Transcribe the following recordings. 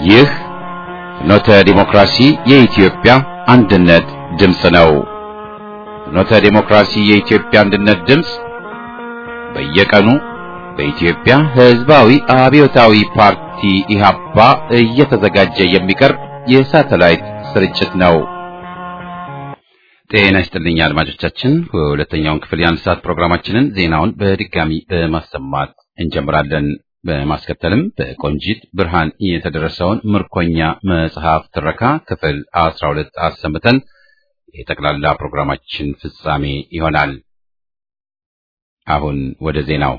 ይህ ፍኖተ ዲሞክራሲ የኢትዮጵያ አንድነት ድምፅ ነው። ፍኖተ ዲሞክራሲ የኢትዮጵያ አንድነት ድምፅ በየቀኑ በኢትዮጵያ ሕዝባዊ አብዮታዊ ፓርቲ ኢህአፓ እየተዘጋጀ የሚቀርብ የሳተላይት ስርጭት ነው። ጤና ይስጥልኝ አድማጮቻችን። ሁለተኛውን ክፍል የአንድ ሰዓት ፕሮግራማችንን ዜናውን በድጋሚ በማሰማት እንጀምራለን። በማስከተልም በቆንጂት ብርሃን የተደረሰውን ምርኮኛ መጽሐፍ ትረካ ክፍል አስራ ሁለት አሰምተን የጠቅላላ ፕሮግራማችን ፍጻሜ ይሆናል። አሁን ወደ ዜናው።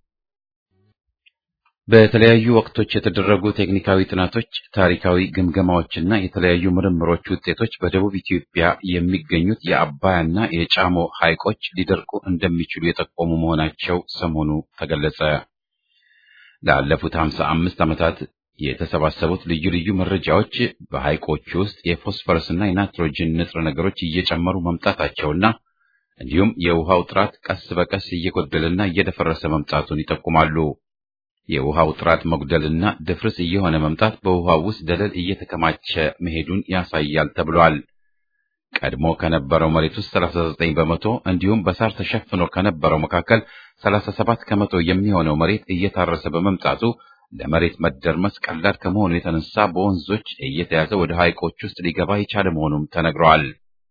በተለያዩ ወቅቶች የተደረጉ ቴክኒካዊ ጥናቶች፣ ታሪካዊ ግምገማዎችና የተለያዩ ምርምሮች ውጤቶች በደቡብ ኢትዮጵያ የሚገኙት የአባያና የጫሞ ሐይቆች ሊደርቁ እንደሚችሉ የጠቆሙ መሆናቸው ሰሞኑ ተገለጸ። ላለፉት ሀምሳ አምስት ዓመታት የተሰባሰቡት ልዩ ልዩ መረጃዎች በሐይቆቹ ውስጥ የፎስፈረስና የናይትሮጅን ንጥረ ነገሮች እየጨመሩ መምጣታቸውና እንዲሁም የውሃው ጥራት ቀስ በቀስ እየጎደለና እየደፈረሰ መምጣቱን ይጠቁማሉ። የውሃው ጥራት መጉደልና ድፍርስ እየሆነ መምጣት በውሃው ውስጥ ደለል እየተከማቸ መሄዱን ያሳያል ተብሏል። ቀድሞ ከነበረው መሬት ውስጥ 39 በመቶ እንዲሁም በሳር ተሸፍኖ ከነበረው መካከል 37 ከመቶ የሚሆነው መሬት እየታረሰ በመምጣቱ ለመሬት መደርመስ ቀላል ከመሆኑ የተነሳ በወንዞች እየተያዘ ወደ ሐይቆች ውስጥ ሊገባ የቻለ መሆኑም ተነግረዋል።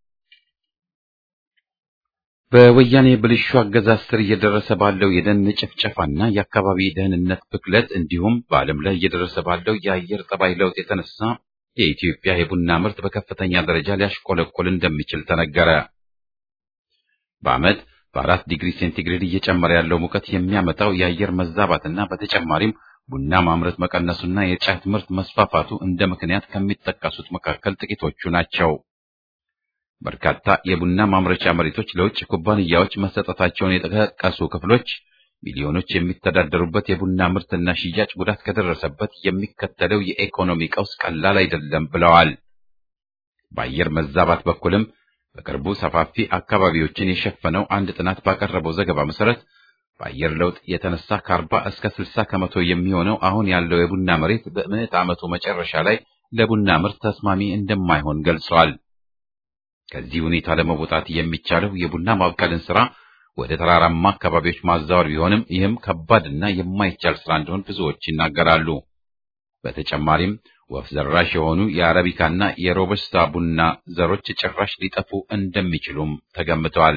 በወያኔ ብልሹ አገዛዝ ስር እየደረሰ ባለው የደን ጭፍጨፋና የአካባቢ ደህንነት ብክለት እንዲሁም በዓለም ላይ እየደረሰ ባለው የአየር ጠባይ ለውጥ የተነሳ የኢትዮጵያ የቡና ምርት በከፍተኛ ደረጃ ሊያሽቆለቆል እንደሚችል ተነገረ። በዓመት በአራት ዲግሪ ሴንቲግሬድ እየጨመረ ያለው ሙቀት የሚያመጣው የአየር መዛባትና በተጨማሪም ቡና ማምረት መቀነሱና የጫት ምርት መስፋፋቱ እንደ ምክንያት ከሚጠቀሱት መካከል ጥቂቶቹ ናቸው። በርካታ የቡና ማምረቻ መሬቶች ለውጭ ኩባንያዎች መሰጠታቸውን የጠቀሱ ክፍሎች ሚሊዮኖች የሚተዳደሩበት የቡና ምርትና ሽያጭ ጉዳት ከደረሰበት የሚከተለው የኢኮኖሚ ቀውስ ቀላል አይደለም ብለዋል። በአየር መዛባት በኩልም በቅርቡ ሰፋፊ አካባቢዎችን የሸፈነው አንድ ጥናት ባቀረበው ዘገባ መሰረት በአየር ለውጥ የተነሳ ከአርባ እስከ ስልሳ ከመቶ የሚሆነው አሁን ያለው የቡና መሬት በምዕት ዓመቱ መጨረሻ ላይ ለቡና ምርት ተስማሚ እንደማይሆን ገልጸዋል። ከዚህ ሁኔታ ለመውጣት የሚቻለው የቡና ማብቀልን ስራ ወደ ተራራማ አካባቢዎች ማዛወር ቢሆንም ይህም ከባድና የማይቻል ስራ እንደሆን ብዙዎች ይናገራሉ። በተጨማሪም ወፍ ዘራሽ የሆኑ የአረቢካና የሮበስታ ቡና ዘሮች ጭራሽ ሊጠፉ እንደሚችሉም ተገምተዋል።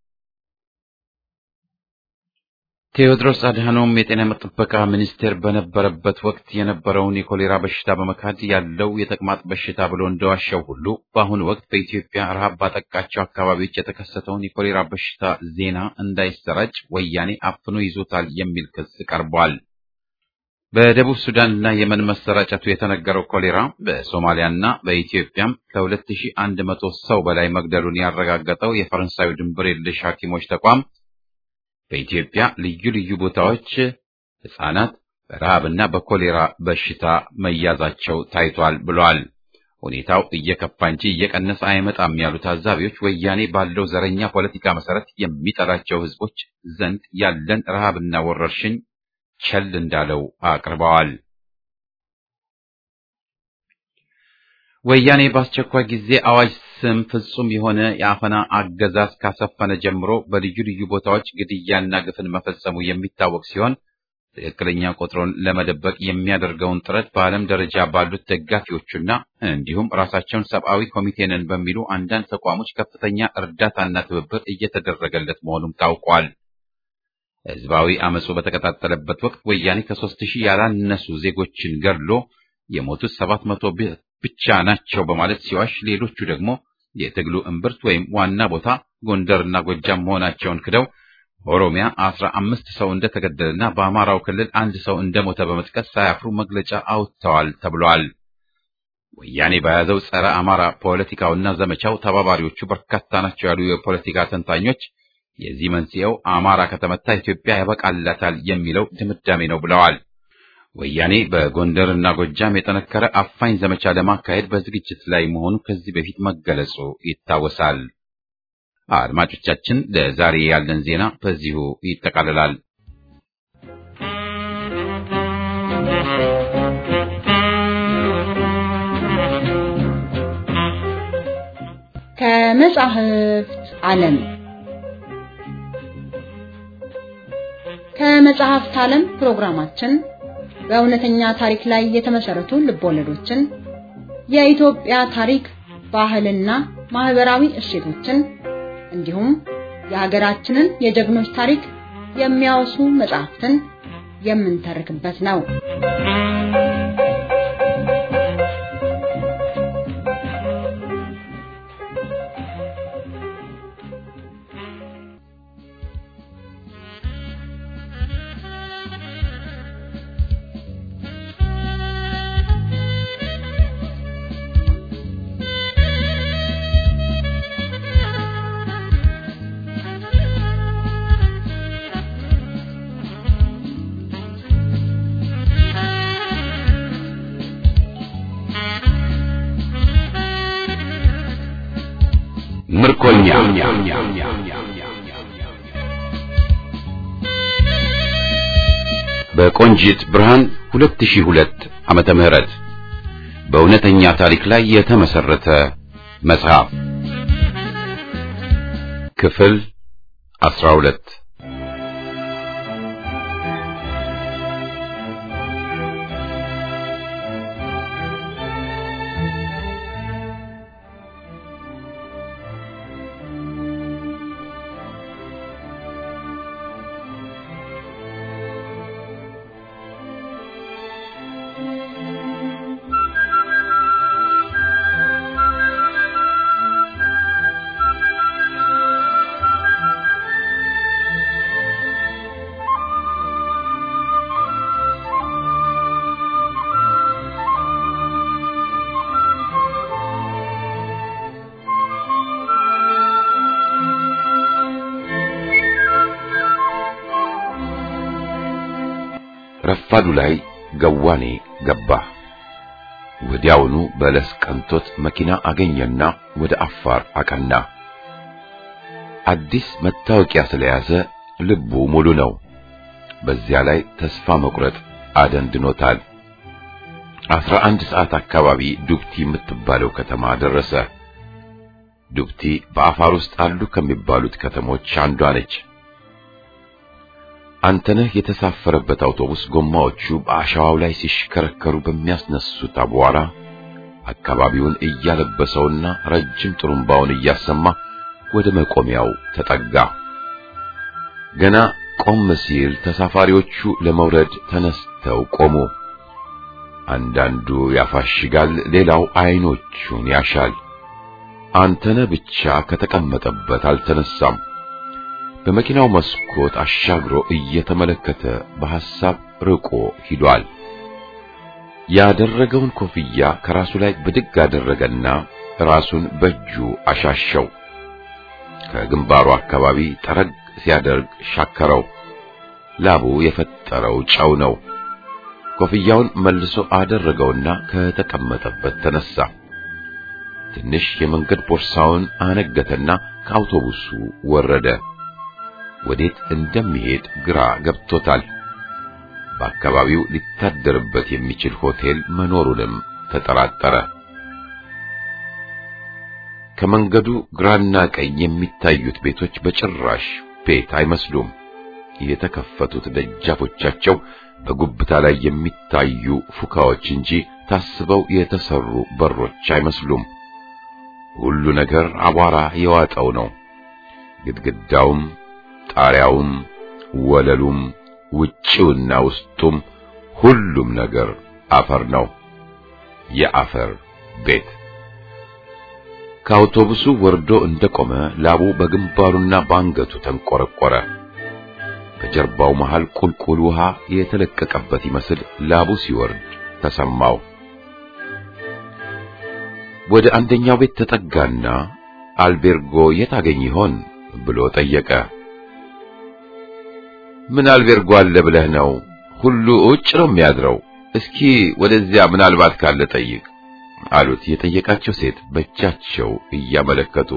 ቴዎድሮስ አድሃኖም የጤና ጥበቃ ሚኒስቴር በነበረበት ወቅት የነበረውን የኮሌራ በሽታ በመካድ ያለው የተቅማጥ በሽታ ብሎ እንደዋሸው ሁሉ በአሁኑ ወቅት በኢትዮጵያ ረሃብ ባጠቃቸው አካባቢዎች የተከሰተውን የኮሌራ በሽታ ዜና እንዳይሰራጭ ወያኔ አፍኖ ይዞታል የሚል ክስ ቀርቧል። በደቡብ ሱዳንና የመን መሰራጨቱ የተነገረው ኮሌራ በሶማሊያና በኢትዮጵያም ከ2100 ሰው በላይ መግደሉን ያረጋገጠው የፈረንሳዩ ድንበር የለሽ ሐኪሞች ተቋም በኢትዮጵያ ልዩ ልዩ ቦታዎች ሕፃናት በረሃብና በኮሌራ በሽታ መያዛቸው ታይቷል ብሏል። ሁኔታው እየከፋ እንጂ እየቀነሰ አይመጣም ያሉ ታዛቢዎች ወያኔ ባለው ዘረኛ ፖለቲካ መሰረት የሚጠላቸው ሕዝቦች ዘንድ ያለን ረሃብና ወረርሽኝ ቸል እንዳለው አቅርበዋል። ወያኔ በአስቸኳይ ጊዜ አዋጅ ስም ፍጹም የሆነ የአፈና አገዛዝ ካሰፈነ ጀምሮ በልዩ ልዩ ቦታዎች ግድያና ግፍን መፈጸሙ የሚታወቅ ሲሆን ትክክለኛ ቁጥሩን ለመደበቅ የሚያደርገውን ጥረት በዓለም ደረጃ ባሉት ደጋፊዎቹና እንዲሁም ራሳቸውን ሰብአዊ ኮሚቴ ነን በሚሉ አንዳንድ ተቋሞች ከፍተኛ እርዳታና ትብብር እየተደረገለት መሆኑም ታውቋል። ህዝባዊ አመፁ በተቀጣጠለበት ወቅት ወያኔ ከሦስት ሺህ ያላነሱ ዜጎችን ገድሎ የሞቱት ሰባት መቶ ብቻ ናቸው በማለት ሲዋሽ፣ ሌሎቹ ደግሞ የትግሉ እምብርት ወይም ዋና ቦታ ጎንደርና ጎጃም መሆናቸውን ክደው በኦሮሚያ አስራ አምስት ሰው እንደተገደለና በአማራው ክልል አንድ ሰው እንደሞተ በመጥቀስ ሳያፍሩ መግለጫ አውጥተዋል ተብሏል። ወያኔ በያዘው ጸረ አማራ ፖለቲካውና ዘመቻው ተባባሪዎቹ በርካታ ናቸው ያሉ የፖለቲካ ተንታኞች የዚህ መንስኤው አማራ ከተመታ ኢትዮጵያ ያበቃላታል የሚለው ድምዳሜ ነው ብለዋል። ወያኔ በጎንደርና ጎጃም የጠነከረ አፋኝ ዘመቻ ለማካሄድ በዝግጅት ላይ መሆኑ ከዚህ በፊት መገለጹ ይታወሳል። አድማጮቻችን፣ ለዛሬ ያለን ዜና በዚሁ ይጠቃልላል። ከመጻሕፍት ዓለም ከመጽሐፍት ዓለም ፕሮግራማችን በእውነተኛ ታሪክ ላይ የተመሰረቱ ልቦለዶችን፣ የኢትዮጵያ ታሪክ፣ ባህልና ማህበራዊ እሴቶችን እንዲሁም የሀገራችንን የጀግኖች ታሪክ የሚያወሱ መጽሐፍትን የምንተርክበት ነው። ምርኮኛ በቆንጂት ብርሃን 2002 ዓመተ ምህረት በእውነተኛ ታሪክ ላይ የተመሰረተ መጽሐፍ ክፍል 12 ረፋዱ ላይ ገዋኔ ገባ። ወዲያውኑ በለስ ቀንቶት መኪና አገኘና ወደ አፋር አቀና። አዲስ መታወቂያ ስለያዘ ልቡ ሙሉ ነው። በዚያ ላይ ተስፋ መቁረጥ አደንድኖታል። አስራ አንድ ሰዓት አካባቢ ዱብቲ የምትባለው ከተማ ደረሰ። ዱብቲ በአፋር ውስጥ አሉ ከሚባሉት ከተሞች አንዷ ነች። አንተነህ የተሳፈረበት አውቶቡስ ጎማዎቹ በአሸዋው ላይ ሲሽከረከሩ በሚያስነሱት አቧራ አካባቢውን እያለበሰውና ረጅም ጥሩምባውን እያሰማ ወደ መቆሚያው ተጠጋ። ገና ቆም ሲል ተሳፋሪዎቹ ለመውረድ ተነስተው ቆሙ። አንዳንዱ ያፋሽጋል፣ ሌላው አይኖቹን ያሻል። አንተነህ ብቻ ከተቀመጠበት አልተነሳም። በመኪናው መስኮት አሻግሮ እየተመለከተ በሐሳብ ርቆ ሂዷል። ያደረገውን ኮፍያ ከራሱ ላይ ብድግ አደረገና ራሱን በእጁ አሻሸው። ከግንባሩ አካባቢ ጠረግ ሲያደርግ ሻከረው። ላቡ የፈጠረው ጨው ነው። ኮፍያውን መልሶ አደረገውና ከተቀመጠበት ተነሳ። ትንሽ የመንገድ ቦርሳውን አነገተና ከአውቶቡሱ ወረደ። ወዴት እንደሚሄድ ግራ ገብቶታል። በአካባቢው ሊታደርበት የሚችል ሆቴል መኖሩንም ተጠራጠረ። ከመንገዱ ግራና ቀኝ የሚታዩት ቤቶች በጭራሽ ቤት አይመስሉም። የተከፈቱት ደጃፎቻቸው በጉብታ ላይ የሚታዩ ፉካዎች እንጂ ታስበው የተሰሩ በሮች አይመስሉም። ሁሉ ነገር አቧራ የዋጠው ነው። ግድግዳውም ጣሪያውም ወለሉም ውጪውና ውስጡም ሁሉም ነገር አፈር ነው። የአፈር ቤት። ከአውቶቡሱ ወርዶ እንደቆመ ላቡ በግንባሩና በአንገቱ ተንቆረቆረ። ከጀርባው መሃል ቁልቁል ውሃ የተለቀቀበት ይመስል ላቡ ሲወርድ ተሰማው። ወደ አንደኛው ቤት ተጠጋና አልቤርጎ የት አገኝ ይሆን ብሎ ጠየቀ። ምን አልቤርጎ አለ ብለህ ነው? ሁሉ ውጭ ነው የሚያድረው። እስኪ ወደዚያ ምናልባት ካለ ጠይቅ አሉት የጠየቃቸው ሴት በእጃቸው እያመለከቱ።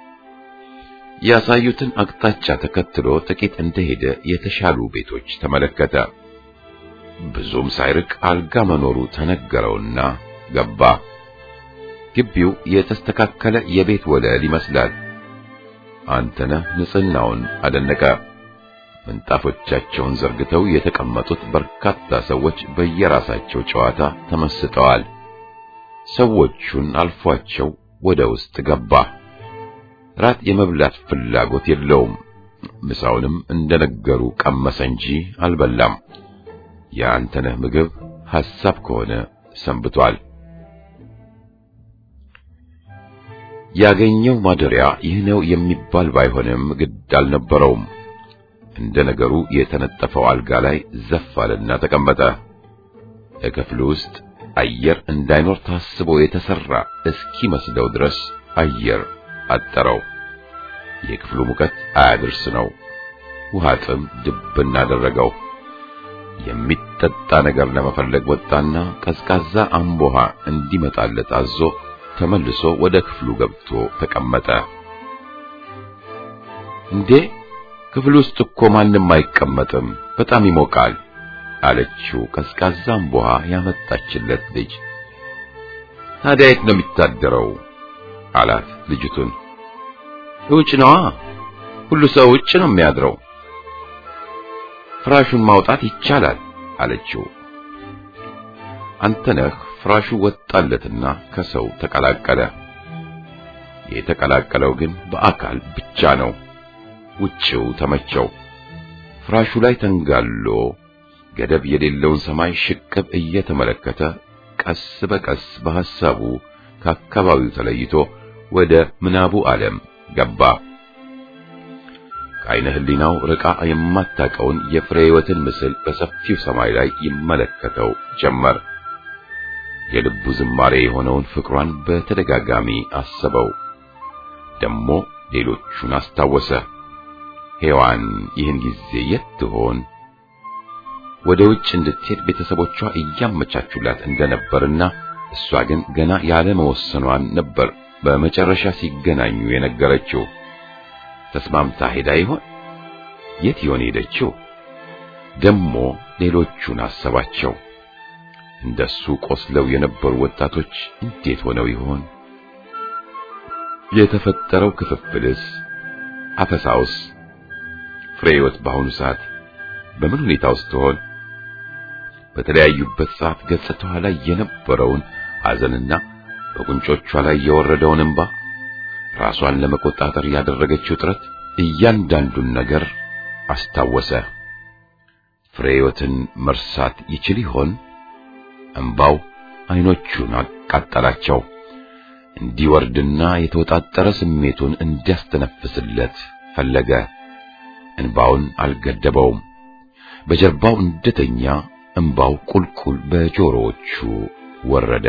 ያሳዩትን አቅጣጫ ተከትሎ ጥቂት እንደሄደ የተሻሉ ቤቶች ተመለከተ። ብዙም ሳይርቅ አልጋ መኖሩ ተነገረውና ገባ። ግቢው የተስተካከለ የቤት ወለል ይመስላል። አንተነህ ንጽህናውን አደነቀ። ምንጣፎቻቸውን ዘርግተው የተቀመጡት በርካታ ሰዎች በየራሳቸው ጨዋታ ተመስጠዋል። ሰዎቹን አልፏቸው ወደ ውስጥ ገባ። ራት የመብላት ፍላጎት የለውም። ምሳውንም እንደነገሩ ቀመሰ እንጂ አልበላም። የአንተነህ ምግብ ሐሳብ ከሆነ ሰንብቷል። ያገኘው ማደሪያ ይህ ነው የሚባል ባይሆንም ግድ አልነበረውም። እንደ ነገሩ የተነጠፈው አልጋ ላይ ዘፍ አለና ተቀመጠ። በክፍሉ ውስጥ አየር እንዳይኖር ታስቦ የተሰራ እስኪመስለው ድረስ አየር አጠረው። የክፍሉ ሙቀት አያድርስ ነው። ውሃ ጥም ድብን አደረገው። የሚጠጣ ነገር ለመፈለግ ወጣና ቀዝቃዛ አምቦሃ እንዲመጣለት አዞ ተመልሶ ወደ ክፍሉ ገብቶ ተቀመጠ። እንዴ ክፍሉ ውስጥ እኮ ማንም አይቀመጥም፣ በጣም ይሞቃል አለችው ቀዝቃዛ አምቦሃ ያመጣችለት ልጅ። ታዲያ የት ነው የሚታደረው? አላት ልጅቱን። ውጭ ነዋ። ሁሉ ሰው ውጭ ነው የሚያድረው። ፍራሹን ማውጣት ይቻላል አለችው። አንተነህ ፍራሹ ወጣለትና ከሰው ተቀላቀለ። የተቀላቀለው ግን በአካል ብቻ ነው። ውጭው ተመቸው። ፍራሹ ላይ ተንጋሎ ገደብ የሌለውን ሰማይ ሽቅብ እየተመለከተ ቀስ በቀስ በሐሳቡ ከአካባቢው ተለይቶ ወደ ምናቡ ዓለም ገባ። ከዓይነ ሕሊናው ርቃ የማታውቀውን የፍሬ ሕይወትን ምስል በሰፊው ሰማይ ላይ ይመለከተው ጀመር። የልቡ ዝማሬ የሆነውን ፍቅሯን በተደጋጋሚ አሰበው። ደሞ ሌሎቹን አስታወሰ። ሔዋን ይህን ጊዜ የት ትሆን? ወደ ውጭ እንድትሄድ ቤተሰቦቿ እያመቻቹላት እንደነበርና እሷ ግን ገና ያለ መወሰኗን ነበር በመጨረሻ ሲገናኙ የነገረችው። ተስማምታ ሄዳ ይሆን? የት ይሆን ሄደችው? ደሞ ሌሎቹን አሰባቸው። እንደሱ ቆስለው የነበሩ ወጣቶች እንዴት ሆነው ይሆን? የተፈጠረው ክፍፍልስ፣ አፈሳውስ፣ ፍሬህይወት በአሁኑ ሰዓት በምን ሁኔታ ውስጥ ትሆን? በተለያዩበት ሰዓት ገጽታዋ ላይ የነበረውን ሐዘንና በጉንጮቿ ላይ የወረደውን እንባ ራሷን ለመቆጣጠር ያደረገችው ጥረት እያንዳንዱን ነገር አስታወሰ። ፍሬህይወትን መርሳት ይችል ይሆን? እንባው አይኖቹን አቃጠላቸው። እንዲወርድና የተወጣጠረ ስሜቱን እንዲያስተነፍስለት ፈለገ። እንባውን አልገደበውም። በጀርባው እንደተኛ እንባው ቁልቁል በጆሮዎቹ ወረደ።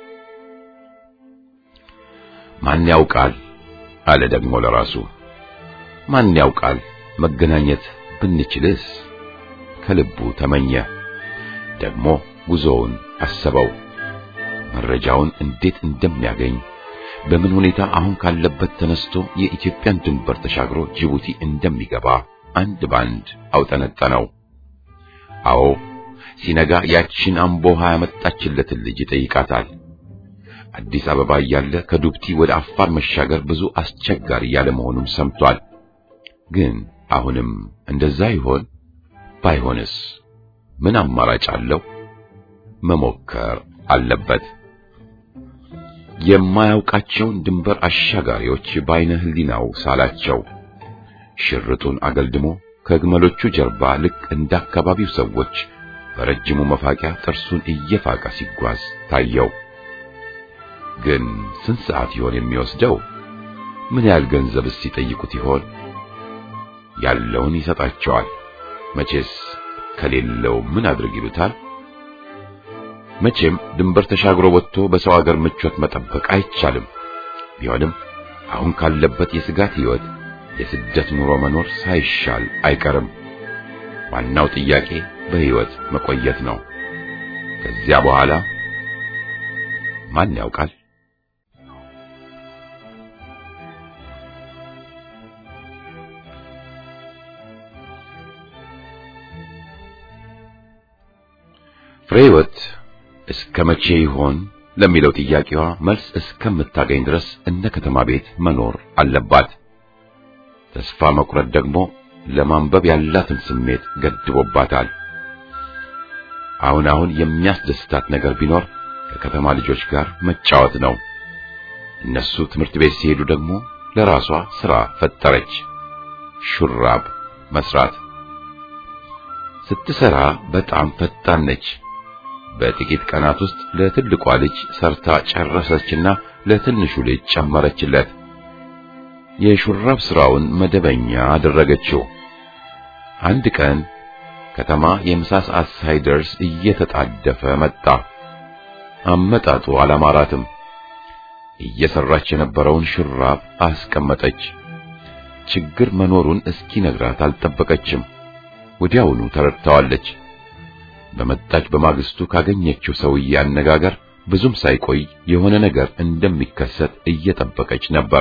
ማን ያውቃል አለ ደግሞ ለራሱ። ማን ያውቃል መገናኘት ብንችልስ? ከልቡ ተመኘ። ደግሞ ጉዞውን አሰበው። መረጃውን እንዴት እንደሚያገኝ በምን ሁኔታ አሁን ካለበት ተነስቶ የኢትዮጵያን ድንበር ተሻግሮ ጅቡቲ እንደሚገባ አንድ ባንድ አውጠነጠነው። አዎ ሲነጋ ያቺን አምቦሃ ያመጣችለትን ልጅ ይጠይቃታል። አዲስ አበባ እያለ ከዱብቲ ወደ አፋር መሻገር ብዙ አስቸጋሪ ያለ መሆኑን ሰምቷል። ግን አሁንም እንደዛ ይሆን? ባይሆንስ ምን አማራጭ አለው? መሞከር አለበት። የማያውቃቸውን ድንበር አሻጋሪዎች በዓይነ ሕሊናው ሳላቸው። ሽርጡን አገልድሞ ከግመሎቹ ጀርባ ልክ እንደ አካባቢው ሰዎች በረጅሙ መፋቂያ ጥርሱን እየፋቀ ሲጓዝ ታየው። ግን ስንት ሰዓት ይሆን የሚወስደው? ምን ያህል ገንዘብስ ሲጠይቁት ይሆን? ያለውን ይሰጣቸዋል። መቼስ ከሌለው ምን አድርግ ይሉታል። መቼም ድንበር ተሻግሮ ወጥቶ በሰው አገር ምቾት መጠበቅ አይቻልም። ቢሆንም አሁን ካለበት የስጋት ሕይወት የስደት ኑሮ መኖር ሳይሻል አይቀርም። ዋናው ጥያቄ በሕይወት መቆየት ነው። ከዚያ በኋላ ማን ያውቃል? ፍሬህይወት እስከ መቼ ይሆን ለሚለው ጥያቄዋ መልስ እስከምታገኝ ድረስ እንደ ከተማ ቤት መኖር አለባት። ተስፋ መቁረጥ ደግሞ ለማንበብ ያላትን ስሜት ገድቦባታል። አሁን አሁን የሚያስደስታት ነገር ቢኖር ከከተማ ልጆች ጋር መጫወት ነው። እነሱ ትምህርት ቤት ሲሄዱ ደግሞ ለራሷ ሥራ ፈጠረች፣ ሹራብ መስራት። ስትሰራ በጣም ፈጣን ነች። በጥቂት ቀናት ውስጥ ለትልቋ ልጅ ሰርታ ጨረሰችና ለትንሹ ልጅ ጨመረችለት። የሹራብ ስራውን መደበኛ አደረገችው። አንድ ቀን ከተማ የምሳ ሰዓት ሳይደርስ እየተጣደፈ መጣ። አመጣጡ አላማራትም። እየሰራች የነበረውን ሹራብ አስቀመጠች። ችግር መኖሩን እስኪነግራት አልጠበቀችም። ወዲያውኑ ተረድታዋለች። በመጣች በማግስቱ ካገኘችው ሰውዬ አነጋገር ብዙም ሳይቆይ የሆነ ነገር እንደሚከሰት እየጠበቀች ነበር።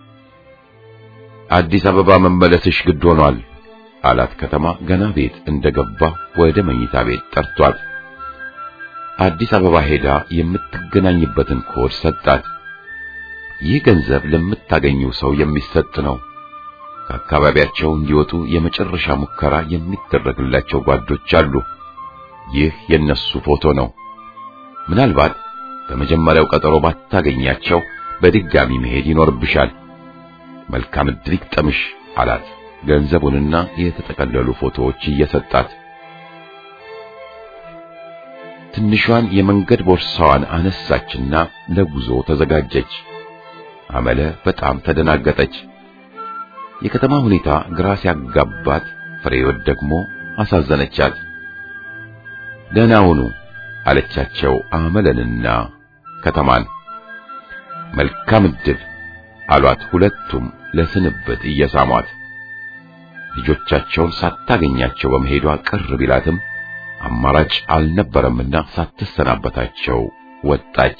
አዲስ አበባ መመለስሽ ግድ ሆኗል አላት። ከተማ ገና ቤት እንደገባ ወደ መኝታ ቤት ጠርቷት አዲስ አበባ ሄዳ የምትገናኝበትን ኮድ ሰጣት። ይህ ገንዘብ ለምታገኘው ሰው የሚሰጥ ነው። ከአካባቢያቸው እንዲወጡ የመጨረሻ ሙከራ የሚደረግላቸው ጓዶች አሉ። ይህ የነሱ ፎቶ ነው። ምናልባት በመጀመሪያው ቀጠሮ ባታገኛቸው በድጋሚ መሄድ ይኖርብሻል። መልካም ዕድል ይግጠምሽ አላት። ገንዘቡንና የተጠቀለሉ ፎቶዎች እየሰጣት ትንሿን የመንገድ ቦርሳዋን አነሳችና ለጉዞ ተዘጋጀች። አመለ በጣም ተደናገጠች። የከተማ ሁኔታ ግራ ሲያጋባት፣ ፍሬወት ደግሞ አሳዘነቻት። ደህና ሁኑ አለቻቸው አመለንና ከተማን። መልካም ዕድል አሏት ሁለቱም ለስንብት እየሳሟት። ልጆቻቸውን ሳታገኛቸው በመሄዷ ቅር ቢላትም አማራጭ አልነበረምና ሳትሰናበታቸው ወጣች።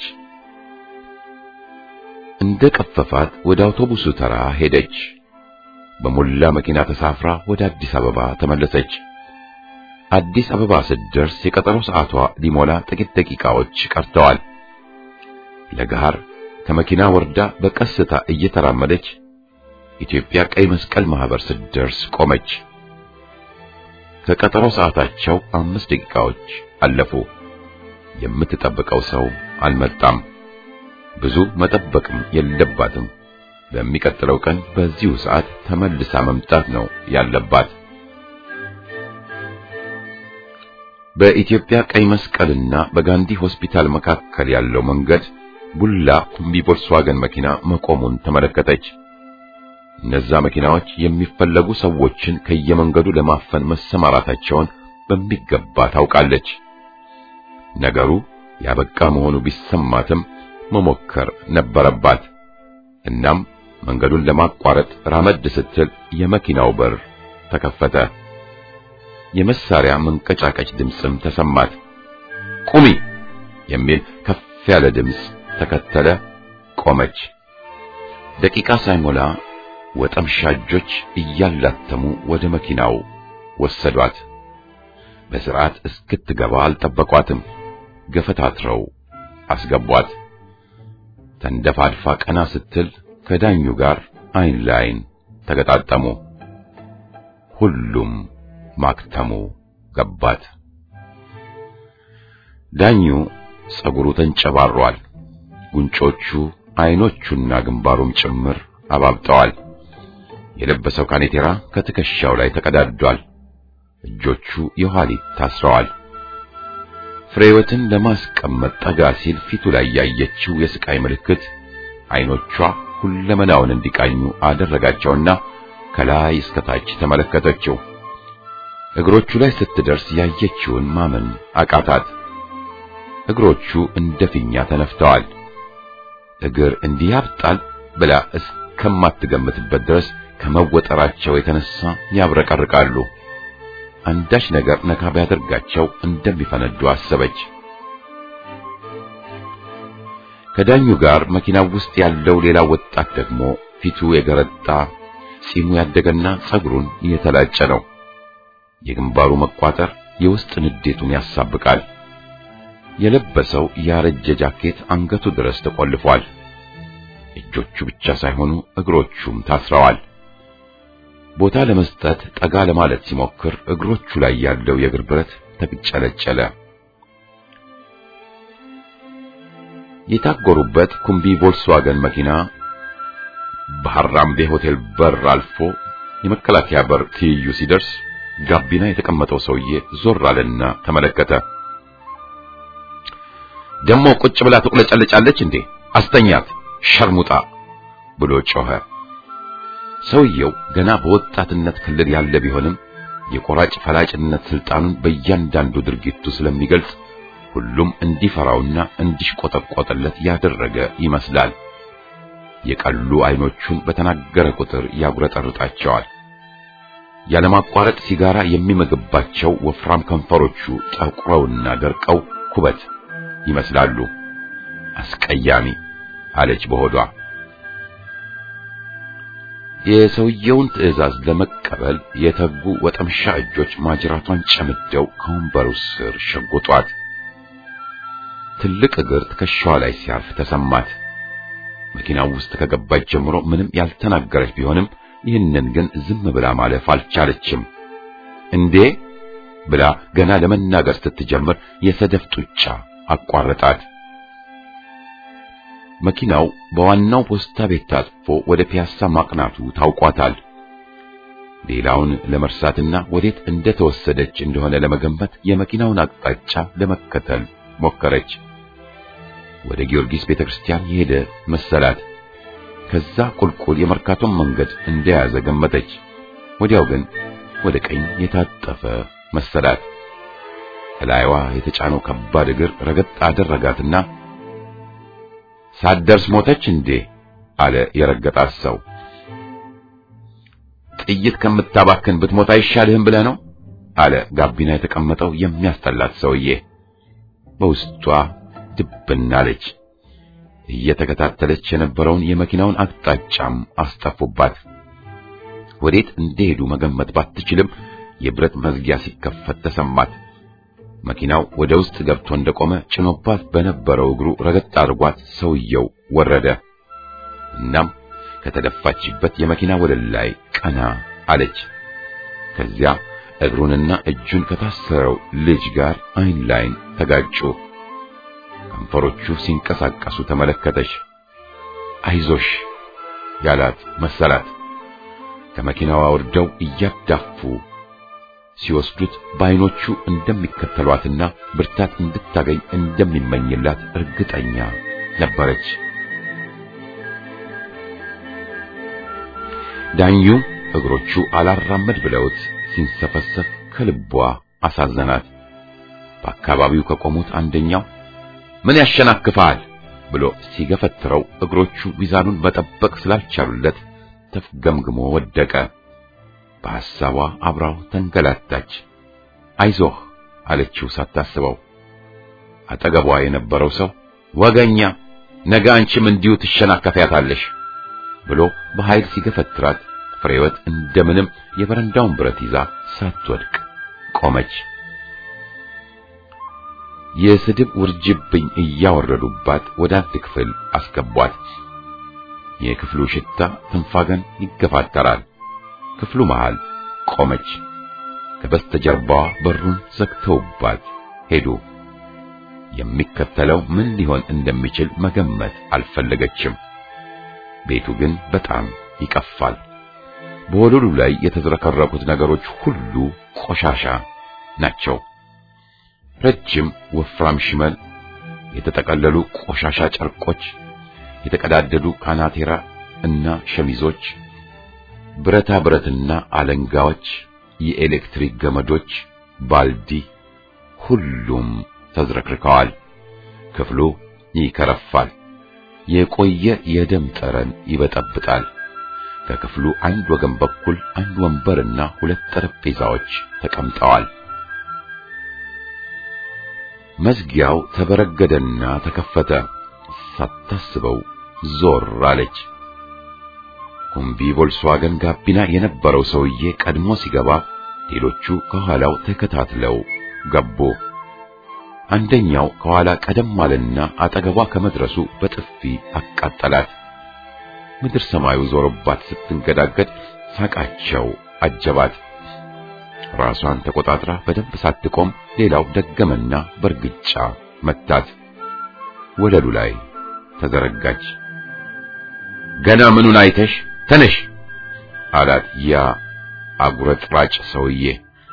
እንደ ቀፈፋት ወደ አውቶቡሱ ተራ ሄደች። በሞላ መኪና ተሳፍራ ወደ አዲስ አበባ ተመለሰች። አዲስ አበባ ስትደርስ የቀጠሮ ሰዓቷ ሊሞላ ጥቂት ደቂቃዎች ቀርተዋል። ለገሃር ከመኪና ወርዳ በቀስታ እየተራመደች ኢትዮጵያ ቀይ መስቀል ማህበር ስትደርስ ቆመች። ከቀጠሮ ሰዓታቸው አምስት ደቂቃዎች አለፉ። የምትጠብቀው ሰው አልመጣም። ብዙ መጠበቅም የለባትም። በሚቀጥለው ቀን በዚሁ ሰዓት ተመልሳ መምጣት ነው ያለባት። በኢትዮጵያ ቀይ መስቀልና በጋንዲ ሆስፒታል መካከል ያለው መንገድ ቡላ ኩምቢ ቮልስዋገን መኪና መቆሙን ተመለከተች። እነዛ መኪናዎች የሚፈለጉ ሰዎችን ከየመንገዱ ለማፈን መሰማራታቸውን በሚገባ ታውቃለች። ነገሩ ያበቃ መሆኑ ቢሰማትም መሞከር ነበረባት። እናም መንገዱን ለማቋረጥ ራመድ ስትል የመኪናው በር ተከፈተ። የመሳሪያ መንቀጫቀጭ ድምፅም ተሰማት። ቁሚ የሚል ከፍ ያለ ድምፅ ተከተለ። ቆመች። ደቂቃ ሳይሞላ ወጠምሻጆች እያላተሙ ወደ መኪናው ወሰዷት። በስርዓት እስክትገባ አልጠበቋትም። ገፈታትረው አስገቧት። ተንደፋድፋ ቀና ስትል ከዳኙ ጋር አይን ላይን ተገጣጠሙ። ሁሉም ማክተሙ ገባት። ዳኙ ጸጉሩ ተንጨባሯል። ጉንጮቹ፣ አይኖቹና ግንባሩም ጭምር አባብጠዋል። የለበሰው ካኔቴራ ከትከሻው ላይ ተቀዳዷል። እጆቹ የኋሊት ታስረዋል። ፍሬወትን ለማስቀመጥ ጠጋ ሲል ፊቱ ላይ ያየችው የስቃይ ምልክት አይኖቿ ሁለመናውን እንዲቃኙ አደረጋቸውና ከላይ እስከ ታች ተመለከተችው። እግሮቹ ላይ ስትደርስ ያየችውን ማመን አቃታት። እግሮቹ እንደ ፊኛ ተነፍተዋል። እግር እንዲህ ያብጣል ብላ እስከማትገምትበት ድረስ ከመወጠራቸው የተነሳ ያብረቀርቃሉ። አንዳች ነገር ነካ ቢያደርጋቸው እንደሚፈነዱ አሰበች። ከዳኙ ጋር መኪናው ውስጥ ያለው ሌላ ወጣት ደግሞ ፊቱ የገረጣ ጺሙ ያደገና ጸጉሩን የተላጨ ነው። የግንባሩ መቋጠር የውስጥ ንዴቱን ያሳብቃል። የለበሰው ያረጀ ጃኬት አንገቱ ድረስ ተቆልፏል። እጆቹ ብቻ ሳይሆኑ እግሮቹም ታስረዋል። ቦታ ለመስጠት ጠጋ ለማለት ሲሞክር እግሮቹ ላይ ያለው የእግር ብረት ተቅጨለጨለ። የታጎሩበት ኩምቢ ቮልስዋገን መኪና በሐራምቤ ሆቴል በር አልፎ የመከላከያ በር ትይዩ ሲደርስ ጋቢና የተቀመጠው ሰውዬ ዞር አለና ተመለከተ። ደሞ ቁጭ ብላ ትቁለጨለጫለች እንዴ? አስተኛት ሸርሙጣ ብሎ ጮኸ። ሰውየው ገና በወጣትነት ክልል ያለ ቢሆንም የቆራጭ ፈላጭነት ስልጣኑን በእያንዳንዱ ድርጊቱ ስለሚገልጽ ሁሉም እንዲፈራውና እንዲሽቆጠቆጥለት ያደረገ ይመስላል። የቀሉ አይኖቹን በተናገረ ቁጥር ያጉረጠርጣቸዋል። ያለማቋረጥ ሲጋራ የሚመግባቸው ወፍራም ከንፈሮቹ ጠቁረውና ደርቀው ኩበት ይመስላሉ። አስቀያሚ አለች በሆዷ። የሰውየውን ትዕዛዝ ለመቀበል የተጉ ወጠምሻ እጆች ማጅራቷን ጨምደው ከወንበሩ ስር ሸጎጧት። ትልቅ እግር ትከሻዋ ላይ ሲያርፍ ተሰማት። መኪናው ውስጥ ከገባች ጀምሮ ምንም ያልተናገረች ቢሆንም ይህንን ግን ዝም ብላ ማለፍ አልቻለችም። እንዴ ብላ ገና ለመናገር ስትጀምር የሰደፍ ጡጫ አቋረጣት። መኪናው በዋናው ፖስታ ቤት ታጥፎ ወደ ፒያሳ ማቅናቱ ታውቋታል። ሌላውን ለመርሳትና ወዴት እንደተወሰደች እንደሆነ ለመገንበት የመኪናውን አቅጣጫ ለመከተል ሞከረች። ወደ ጊዮርጊስ ቤተክርስቲያን የሄደ መሰላት። ከዛ ቁልቁል የመርካቶን መንገድ እንደያዘ ገመተች። ወዲያው ግን ወደ ቀኝ የታጠፈ መሰላት። ከላይዋ የተጫነው ከባድ እግር ረገጥ አደረጋትና ሳትደርስ ሞተች እንዴ አለ የረገጣት ሰው። ጥይት ከምታባክን ብትሞት አይሻልህም ብለህ ነው አለ ጋቢና የተቀመጠው የሚያስጠላት ሰውዬ። በውስጧ ድብና አለች። እየተከታተለች የነበረውን የመኪናውን አቅጣጫም አስጠፉባት። ወዴት እንደሄዱ መገመት ባትችልም የብረት መዝጊያ ሲከፈት ተሰማት። መኪናው ወደ ውስጥ ገብቶ እንደቆመ ጭኖባት በነበረው እግሩ ረገጥ አድርጓት ሰውየው ወረደ። እናም ከተደፋችበት የመኪና ወለል ላይ ቀና አለች። ከዚያ እግሩንና እጁን ከታሰረው ልጅ ጋር አይን ላይን ተጋጩ። ከንፈሮቹ ሲንቀሳቀሱ ተመለከተች። አይዞሽ ያላት መሰላት። ከመኪናዋ ወርደው እያዳፉ ሲወስዱት በዓይኖቹ እንደሚከተሏትና ብርታት እንድታገኝ እንደሚመኝላት እርግጠኛ ነበረች። ዳኙ እግሮቹ አላራመድ ብለውት ሲንሰፈሰፍ ከልቧ አሳዘናት። በአካባቢው ከቆሙት አንደኛው ምን ያሸናክፋል ብሎ ሲገፈትረው እግሮቹ ሚዛኑን መጠበቅ ስላልቻሉለት ተፍገምግሞ ወደቀ። በሐሳቧ አብራው ተንገላታች። አይዞህ አለችው ሳታስበው። አጠገቧ የነበረው ሰው ወገኛ፣ ነገ አንቺም እንዲሁ ትሸናከፊያታለሽ ብሎ በኃይል ሲገፈትራት ፍሬወት እንደምንም የበረንዳውን ብረት ይዛ ሳትወድቅ ቆመች። የስድብ ውርጅብኝ እያወረዱባት ወደ አንድ ክፍል አስገቧት። የክፍሉ ሽታ ትንፋገን ይገፋተራል። ክፍሉ መሃል ቆመች። ከበስተጀርባዋ በሩን ዘግተውባት ሄዱ። የሚከተለው ምን ሊሆን እንደሚችል መገመት አልፈለገችም። ቤቱ ግን በጣም ይቀፋል። በወለሉ ላይ የተዝረከረኩት ነገሮች ሁሉ ቆሻሻ ናቸው። ረጅም ወፍራም ሽመል፣ የተጠቀለሉ ቆሻሻ ጨርቆች፣ የተቀዳደዱ ካናቴራ እና ሸሚዞች፣ ብረታ ብረትና አለንጋዎች፣ የኤሌክትሪክ ገመዶች፣ ባልዲ፣ ሁሉም ተዝረክርከዋል። ክፍሉ ይከረፋል። የቆየ የደም ጠረን ይበጠብጣል። ከክፍሉ አንድ ወገን በኩል አንድ ወንበርና ሁለት ጠረጴዛዎች ተቀምጠዋል። መዝጊያው ተበረገደና ተከፈተ። ሳታስበው ዞር አለች። ኩምቢ ቮልስዋገን ጋቢና የነበረው ሰውዬ ቀድሞ ሲገባ ሌሎቹ ከኋላው ተከታትለው ገቡ። አንደኛው ከኋላ ቀደም አለና አጠገቧ ከመድረሱ በጥፊ አቃጠላት። ምድር ሰማዩ ዞሮባት ስትንገዳገድ ሳቃቸው አጀባት። ራሷን ተቆጣጥራ በደንብ ሳትቆም ሌላው ደገመና በርግጫ መታት። ወለሉ ላይ ተዘረጋች። ገና ምኑን አይተሽ ተነሽ አላት ያ አጉረጥራጭ ሰውዬ።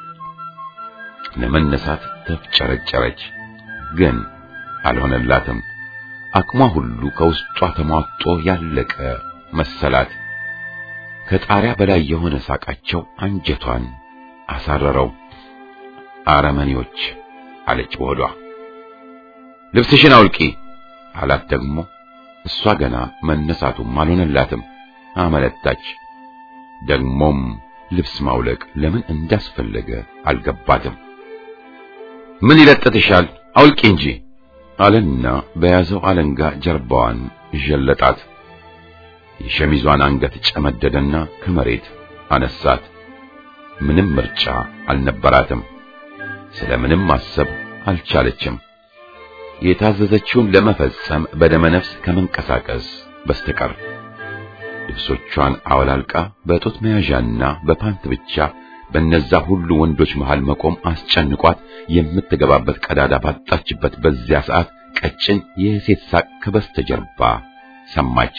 ለመነሳት ተፍጨረጨረች፣ ግን አልሆነላትም። አቅሟ ሁሉ ከውስጧ ተሟጦ ያለቀ መሰላት። ከጣሪያ በላይ የሆነ ሳቃቸው አንጀቷን አሳረረው። አረመኔዎች አለች በሆዷ። ልብስሽን አውልቂ አላት ደግሞ። እሷ ገና መነሳቱም አልሆነላትም። አመለጣች። ደግሞም ልብስ ማውለቅ ለምን እንዳስፈለገ አልገባትም። ምን ይለጥትሻል? አውልቂ እንጂ አለና በያዘው አለንጋ ጀርባዋን ዠለጣት። የሸሚዟን አንገት ጨመደደና ከመሬት አነሳት። ምንም ምርጫ አልነበራትም። ስለምንም ማሰብ አልቻለችም። የታዘዘችውን ለመፈጸም በደመነፍስ ከመንቀሳቀስ በስተቀር ልብሶቿን አወላልቃ በጡት መያዣና በፓንት ብቻ በነዛ ሁሉ ወንዶች መሃል መቆም አስጨንቋት የምትገባበት ቀዳዳ ባጣችበት በዚያ ሰዓት ቀጭን የሴት ሳቅ ከበስተጀርባ ሰማች።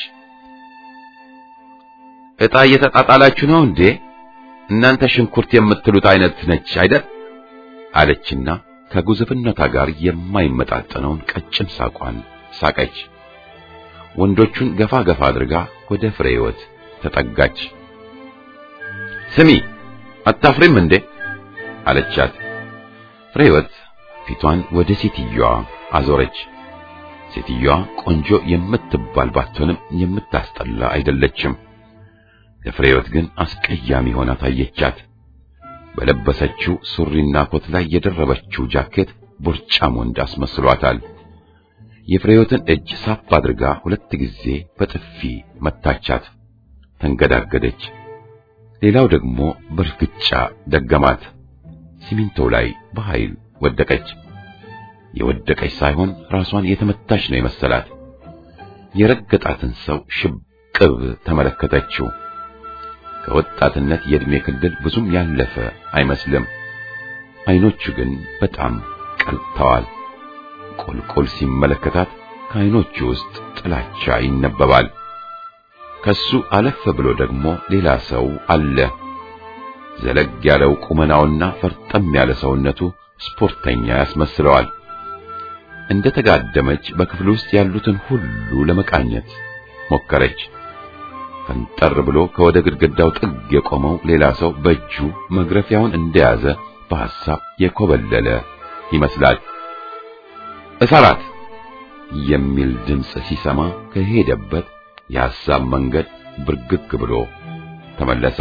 ዕጣ እየተጣጣላችሁ ነው እንዴ? እናንተ ሽንኩርት የምትሉት አይነት ነች አይደል? አለችና ከጉዝፍነቷ ጋር የማይመጣጠነውን ቀጭን ሳቋን ሳቀች። ወንዶቹን ገፋ ገፋ አድርጋ ወደ ፍሬ ሕይወት ተጠጋች። ስሚ አታፍሪም እንዴ አለቻት። ፍሬ ሕይወት ፊቷን ወደ ሴትዮዋ አዞረች። ሴትዮዋ ቆንጆ የምትባል ባትሆንም የምታስጠላ አይደለችም። ለፍሬ ሕይወት ግን አስቀያሚ ሆና ታየቻት። በለበሰችው ሱሪና ኮት ላይ የደረበችው ጃኬት ቦርጫም ወንድ አስመስሏታል። የፍሬዮትን እጅ ሳፍ አድርጋ ሁለት ጊዜ በጥፊ መታቻት። ተንገዳገደች። ሌላው ደግሞ በርግጫ ደገማት። ሲሚንቶው ላይ በኃይል ወደቀች። የወደቀች ሳይሆን ራሷን የተመታች ነው የመሰላት። የረገጣትን ሰው ሽብቅብ ተመለከተችው። ከወጣትነት የዕድሜ ክልል ብዙም ያለፈ አይመስልም። አይኖቹ ግን በጣም ቀልተዋል። ቁልቁል ሲመለከታት ከአይኖቹ ውስጥ ጥላቻ ይነበባል። ከሱ አለፍ ብሎ ደግሞ ሌላ ሰው አለ። ዘለግ ያለው ቁመናውና ፈርጠም ያለ ሰውነቱ ስፖርተኛ ያስመስለዋል። እንደ ተጋደመች በክፍል ውስጥ ያሉትን ሁሉ ለመቃኘት ሞከረች። ፈንጠር ብሎ ከወደ ግድግዳው ጥግ የቆመው ሌላ ሰው በእጁ መግረፊያውን እንደያዘ በሐሳብ የኮበለለ ይመስላል። እሰራት የሚል ድምፅ ሲሰማ ከሄደበት የሐሳብ መንገድ ብርግግ ብሎ ተመለሰ።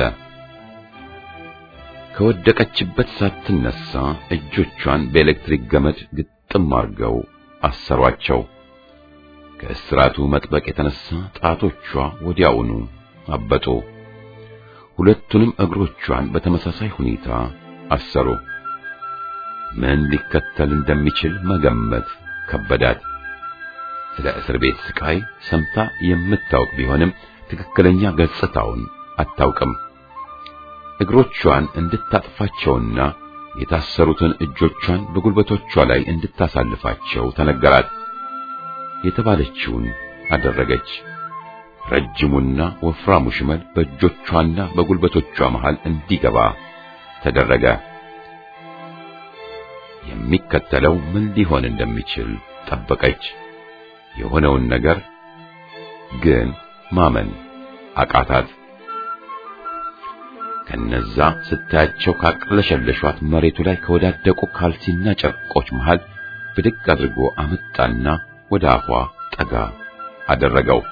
ከወደቀችበት ሳትነሳ እጆቿን በኤሌክትሪክ ገመድ ግጥም አድርገው አሰሯቸው። ከእስራቱ መጥበቅ የተነሳ ጣቶቿ ወዲያውኑ አበጡ። ሁለቱንም እግሮቿን በተመሳሳይ ሁኔታ አሰሩ። ምን ሊከተል እንደሚችል መገመት ከበዳት። ስለ እስር ቤት ስቃይ ሰምታ የምታውቅ ቢሆንም ትክክለኛ ገጽታውን አታውቅም። እግሮቿን እንድታጥፋቸውና የታሰሩትን እጆቿን በጉልበቶቿ ላይ እንድታሳልፋቸው ተነገራት። የተባለችውን አደረገች። ረጅሙና ወፍራሙ ሽመል በእጆቿና በጉልበቶቿ መሃል እንዲገባ ተደረገ። የሚከተለው ምን ሊሆን እንደሚችል ጠበቀች። የሆነውን ነገር ግን ማመን አቃታት። ከነዛ ስታያቸው ካቅለሸለሿት መሬቱ ላይ ከወዳደቁ ካልሲና ጨርቆች መሃል ብድግ አድርጎ አመጣና ወደ አፏ ጠጋ አደረገው።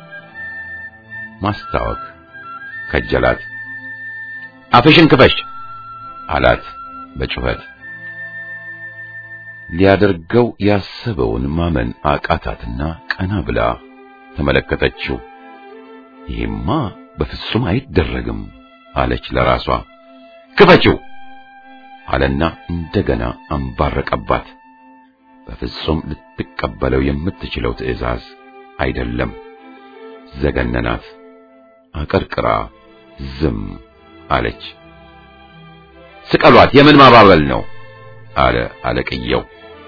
ማስታወክ ከጀላት። አፍሽን ክፈሽ አላት በጩኸት። ሊያደርገው ያሰበውን ማመን አቃታትና ቀና ብላ ተመለከተችው። ይሄማ በፍጹም አይደረግም አለች ለራሷ። ክፈችው አለና እንደገና አንባረቀባት። በፍጹም ልትቀበለው የምትችለው ትዕዛዝ አይደለም። ዘገነናት። አቀርቅራ ዝም አለች። ስቀሏት፣ የምን ማባበል ነው? አለ አለቅየው።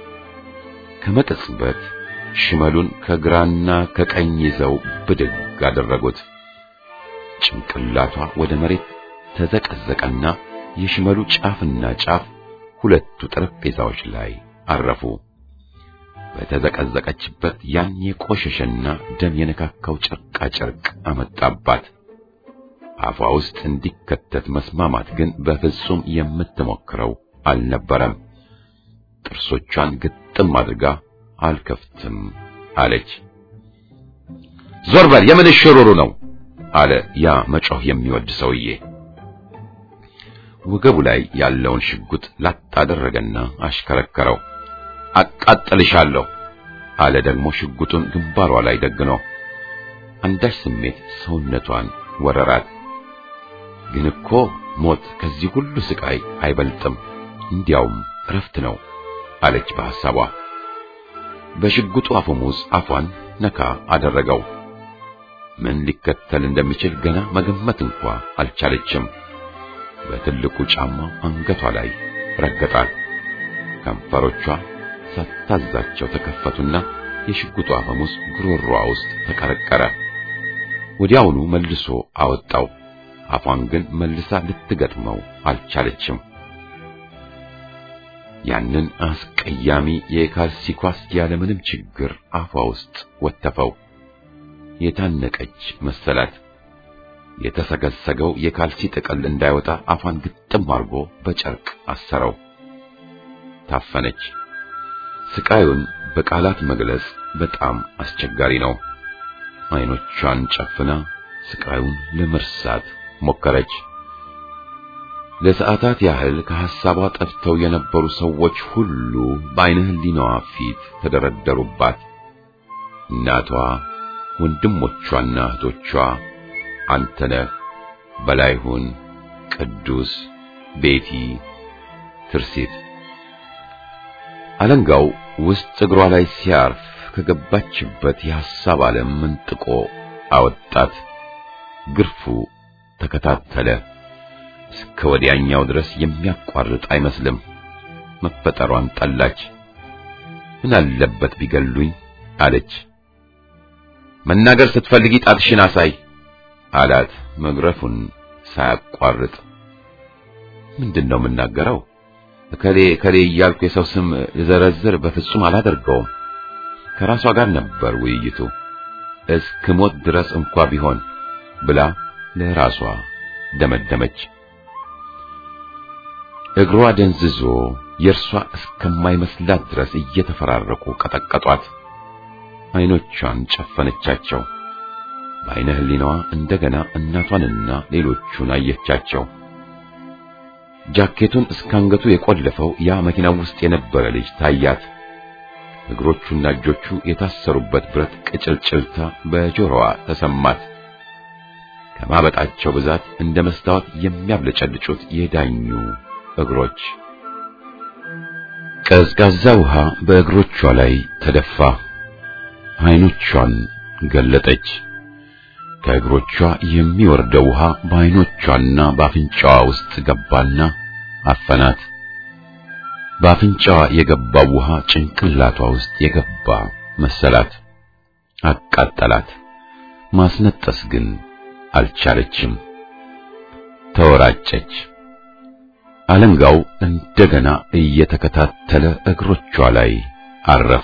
ከመቅጽበት ሽመሉን ከግራና ከቀኝ ይዘው ብድግ አደረጉት። ጭንቅላቷ ወደ መሬት ተዘቀዘቀና የሽመሉ ጫፍና ጫፍ ሁለቱ ጠረጴዛዎች ላይ አረፉ። በተዘቀዘቀችበት ያን የቆሸሸና ደም የነካካው ጨርቃ ጨርቅ አመጣባት። አፏ ውስጥ እንዲከተት መስማማት ግን በፍጹም የምትሞክረው አልነበረም። ጥርሶቿን ግጥም አድርጋ አልከፍትም አለች። ዞር በል የምን ሽሩሩ ነው አለ ያ መጮህ የሚወድ ሰውዬ። ወገቡ ላይ ያለውን ሽጉጥ ላጥ አደረገና አሽከረከረው። አቃጥልሻለሁ አለ ደግሞ ሽጉጡን ግንባሯ ላይ ደግኖ። አንዳች ስሜት ሰውነቷን ወረራት። ግን እኮ ሞት ከዚህ ሁሉ ስቃይ አይበልጥም፣ እንዲያውም እረፍት ነው አለች በሐሳቧ። በሽጉጡ አፈሙዝ አፏን ነካ አደረገው። ምን ሊከተል እንደሚችል ገና መገመት እንኳ አልቻለችም። በትልቁ ጫማው አንገቷ ላይ ረገጣት። ከንፈሮቿ ሳታዛቸው ተከፈቱና የሽጉጡ አፈሙዝ ጉሮሮዋ ውስጥ ተቀረቀረ። ወዲያውኑ መልሶ አወጣው። አፏን ግን መልሳ ልትገጥመው አልቻለችም። ያንን አስቀያሚ የካልሲ ኳስ ያለምንም ችግር አፏ ውስጥ ወተፈው። የታነቀች መሰላት። የተሰገሰገው የካልሲ ጥቅል እንዳይወጣ አፏን ግጥም አድርጎ በጨርቅ አሰረው። ታፈነች። ስቃዩን በቃላት መግለጽ በጣም አስቸጋሪ ነው። አይኖቿን ጨፍና ስቃዩን ለመርሳት ሞከረች። ለሰዓታት ያህል ከሐሳቧ ጠፍተው የነበሩ ሰዎች ሁሉ በዓይነ ሕሊናዋ ፊት ተደረደሩባት። እናቷ፣ ወንድሞቿና እህቶቿ፣ አንተነህ፣ በላይሁን፣ ቅዱስ፣ ቤቲ፣ ትርሲት። አለንጋው ውስጥ እግሯ ላይ ሲያርፍ ከገባችበት የሐሳብ ዓለም ምንጥቆ አወጣት። ግርፉ ተከታተለ። እስከ ወዲያኛው ድረስ የሚያቋርጥ አይመስልም። መፈጠሯን ጠላች። ምን አለበት ቢገሉኝ አለች። መናገር ስትፈልጊ ጣትሽን አሳይ አላት መግረፉን ሳያቋርጥ። ምንድን ነው የምናገረው? እከሌ እከሌ እያልኩ የሰው ስም ልዘረዝር በፍጹም አላደርገውም። ከራሷ ጋር ነበር ውይይቱ። እስክሞት ድረስ እንኳ ቢሆን ብላ ለራሷ ደመደመች። እግሯ ደንዝዞ የእርሷ እስከማይመስላት ድረስ እየተፈራረቁ ቀጠቀጧት። አይኖቿን ጨፈነቻቸው። በዓይነ ሕሊናዋ እንደገና እናቷንና ሌሎቹን አየቻቸው። ጃኬቱን እስካንገቱ የቆለፈው ያ መኪናው ውስጥ የነበረ ልጅ ታያት። እግሮቹና እጆቹ የታሰሩበት ብረት ቅጭልጭልታ በጆሮዋ ተሰማት። ከማበጣቸው ብዛት እንደ መስታወት የሚያብለጨልጩት የዳኙ እግሮች። ቀዝቃዛ ውሃ በእግሮቿ ላይ ተደፋ። አይኖቿን ገለጠች። ከእግሮቿ የሚወርደው ውሃ በአይኖቿና በአፍንጫዋ ውስጥ ገባና አፈናት። በአፍንጫዋ የገባው ውሃ ጭንቅላቷ ውስጥ የገባ መሰላት፣ አቃጠላት። ማስነጠስ ግን አልቻለችም። ተወራጨች። አለንጋው እንደገና እየተከታተለ እግሮቿ ላይ አረፈ።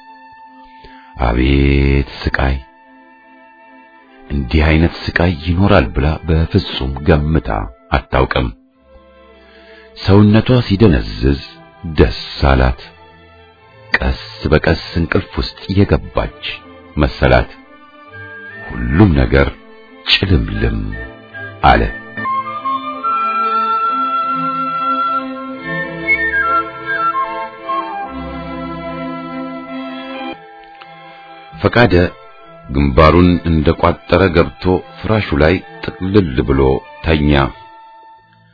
አቤት ስቃይ! እንዲህ አይነት ስቃይ ይኖራል ብላ በፍጹም ገምታ አታውቅም። ሰውነቷ ሲደነዝዝ ደስ አላት። ቀስ በቀስ እንቅልፍ ውስጥ የገባች መሰላት። ሁሉም ነገር ጭልምልም አለ። ፈቃደ ግንባሩን እንደቋጠረ ገብቶ ፍራሹ ላይ ጥቅልል ብሎ ተኛ።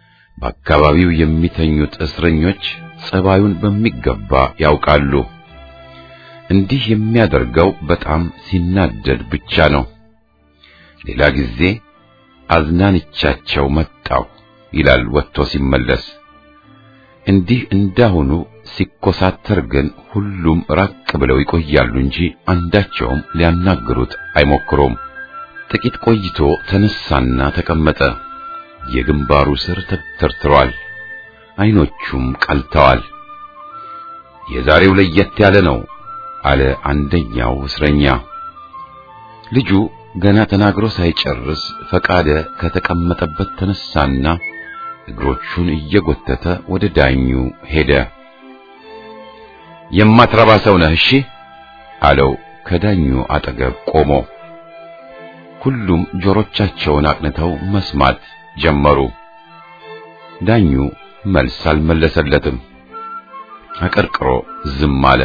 በአካባቢው የሚተኙት እስረኞች ጸባዩን በሚገባ ያውቃሉ። እንዲህ የሚያደርገው በጣም ሲናደድ ብቻ ነው። ሌላ ጊዜ አዝናንቻቸው መጣሁ ይላል ወጥቶ ሲመለስ። እንዲህ እንዳሁኑ ሲኮሳተር ግን ሁሉም ራቅ ብለው ይቆያሉ እንጂ አንዳቸውም ሊያናግሩት አይሞክሩም። ጥቂት ቆይቶ ተነሳና ተቀመጠ። የግንባሩ ስር ተተርትሯል፣ አይኖቹም ቀልተዋል። የዛሬው ለየት ያለ ነው አለ አንደኛው እስረኛ። ልጁ ገና ተናግሮ ሳይጨርስ ፈቃደ ከተቀመጠበት ተነሳና እግሮቹን እየጎተተ ወደ ዳኙ ሄደ። የማትረባ ሰው ነህ እሺ አለው ከዳኙ አጠገብ ቆሞ። ሁሉም ጆሮቻቸውን አቅንተው መስማት ጀመሩ። ዳኙ መልስ አልመለሰለትም። አቀርቅሮ ዝም አለ።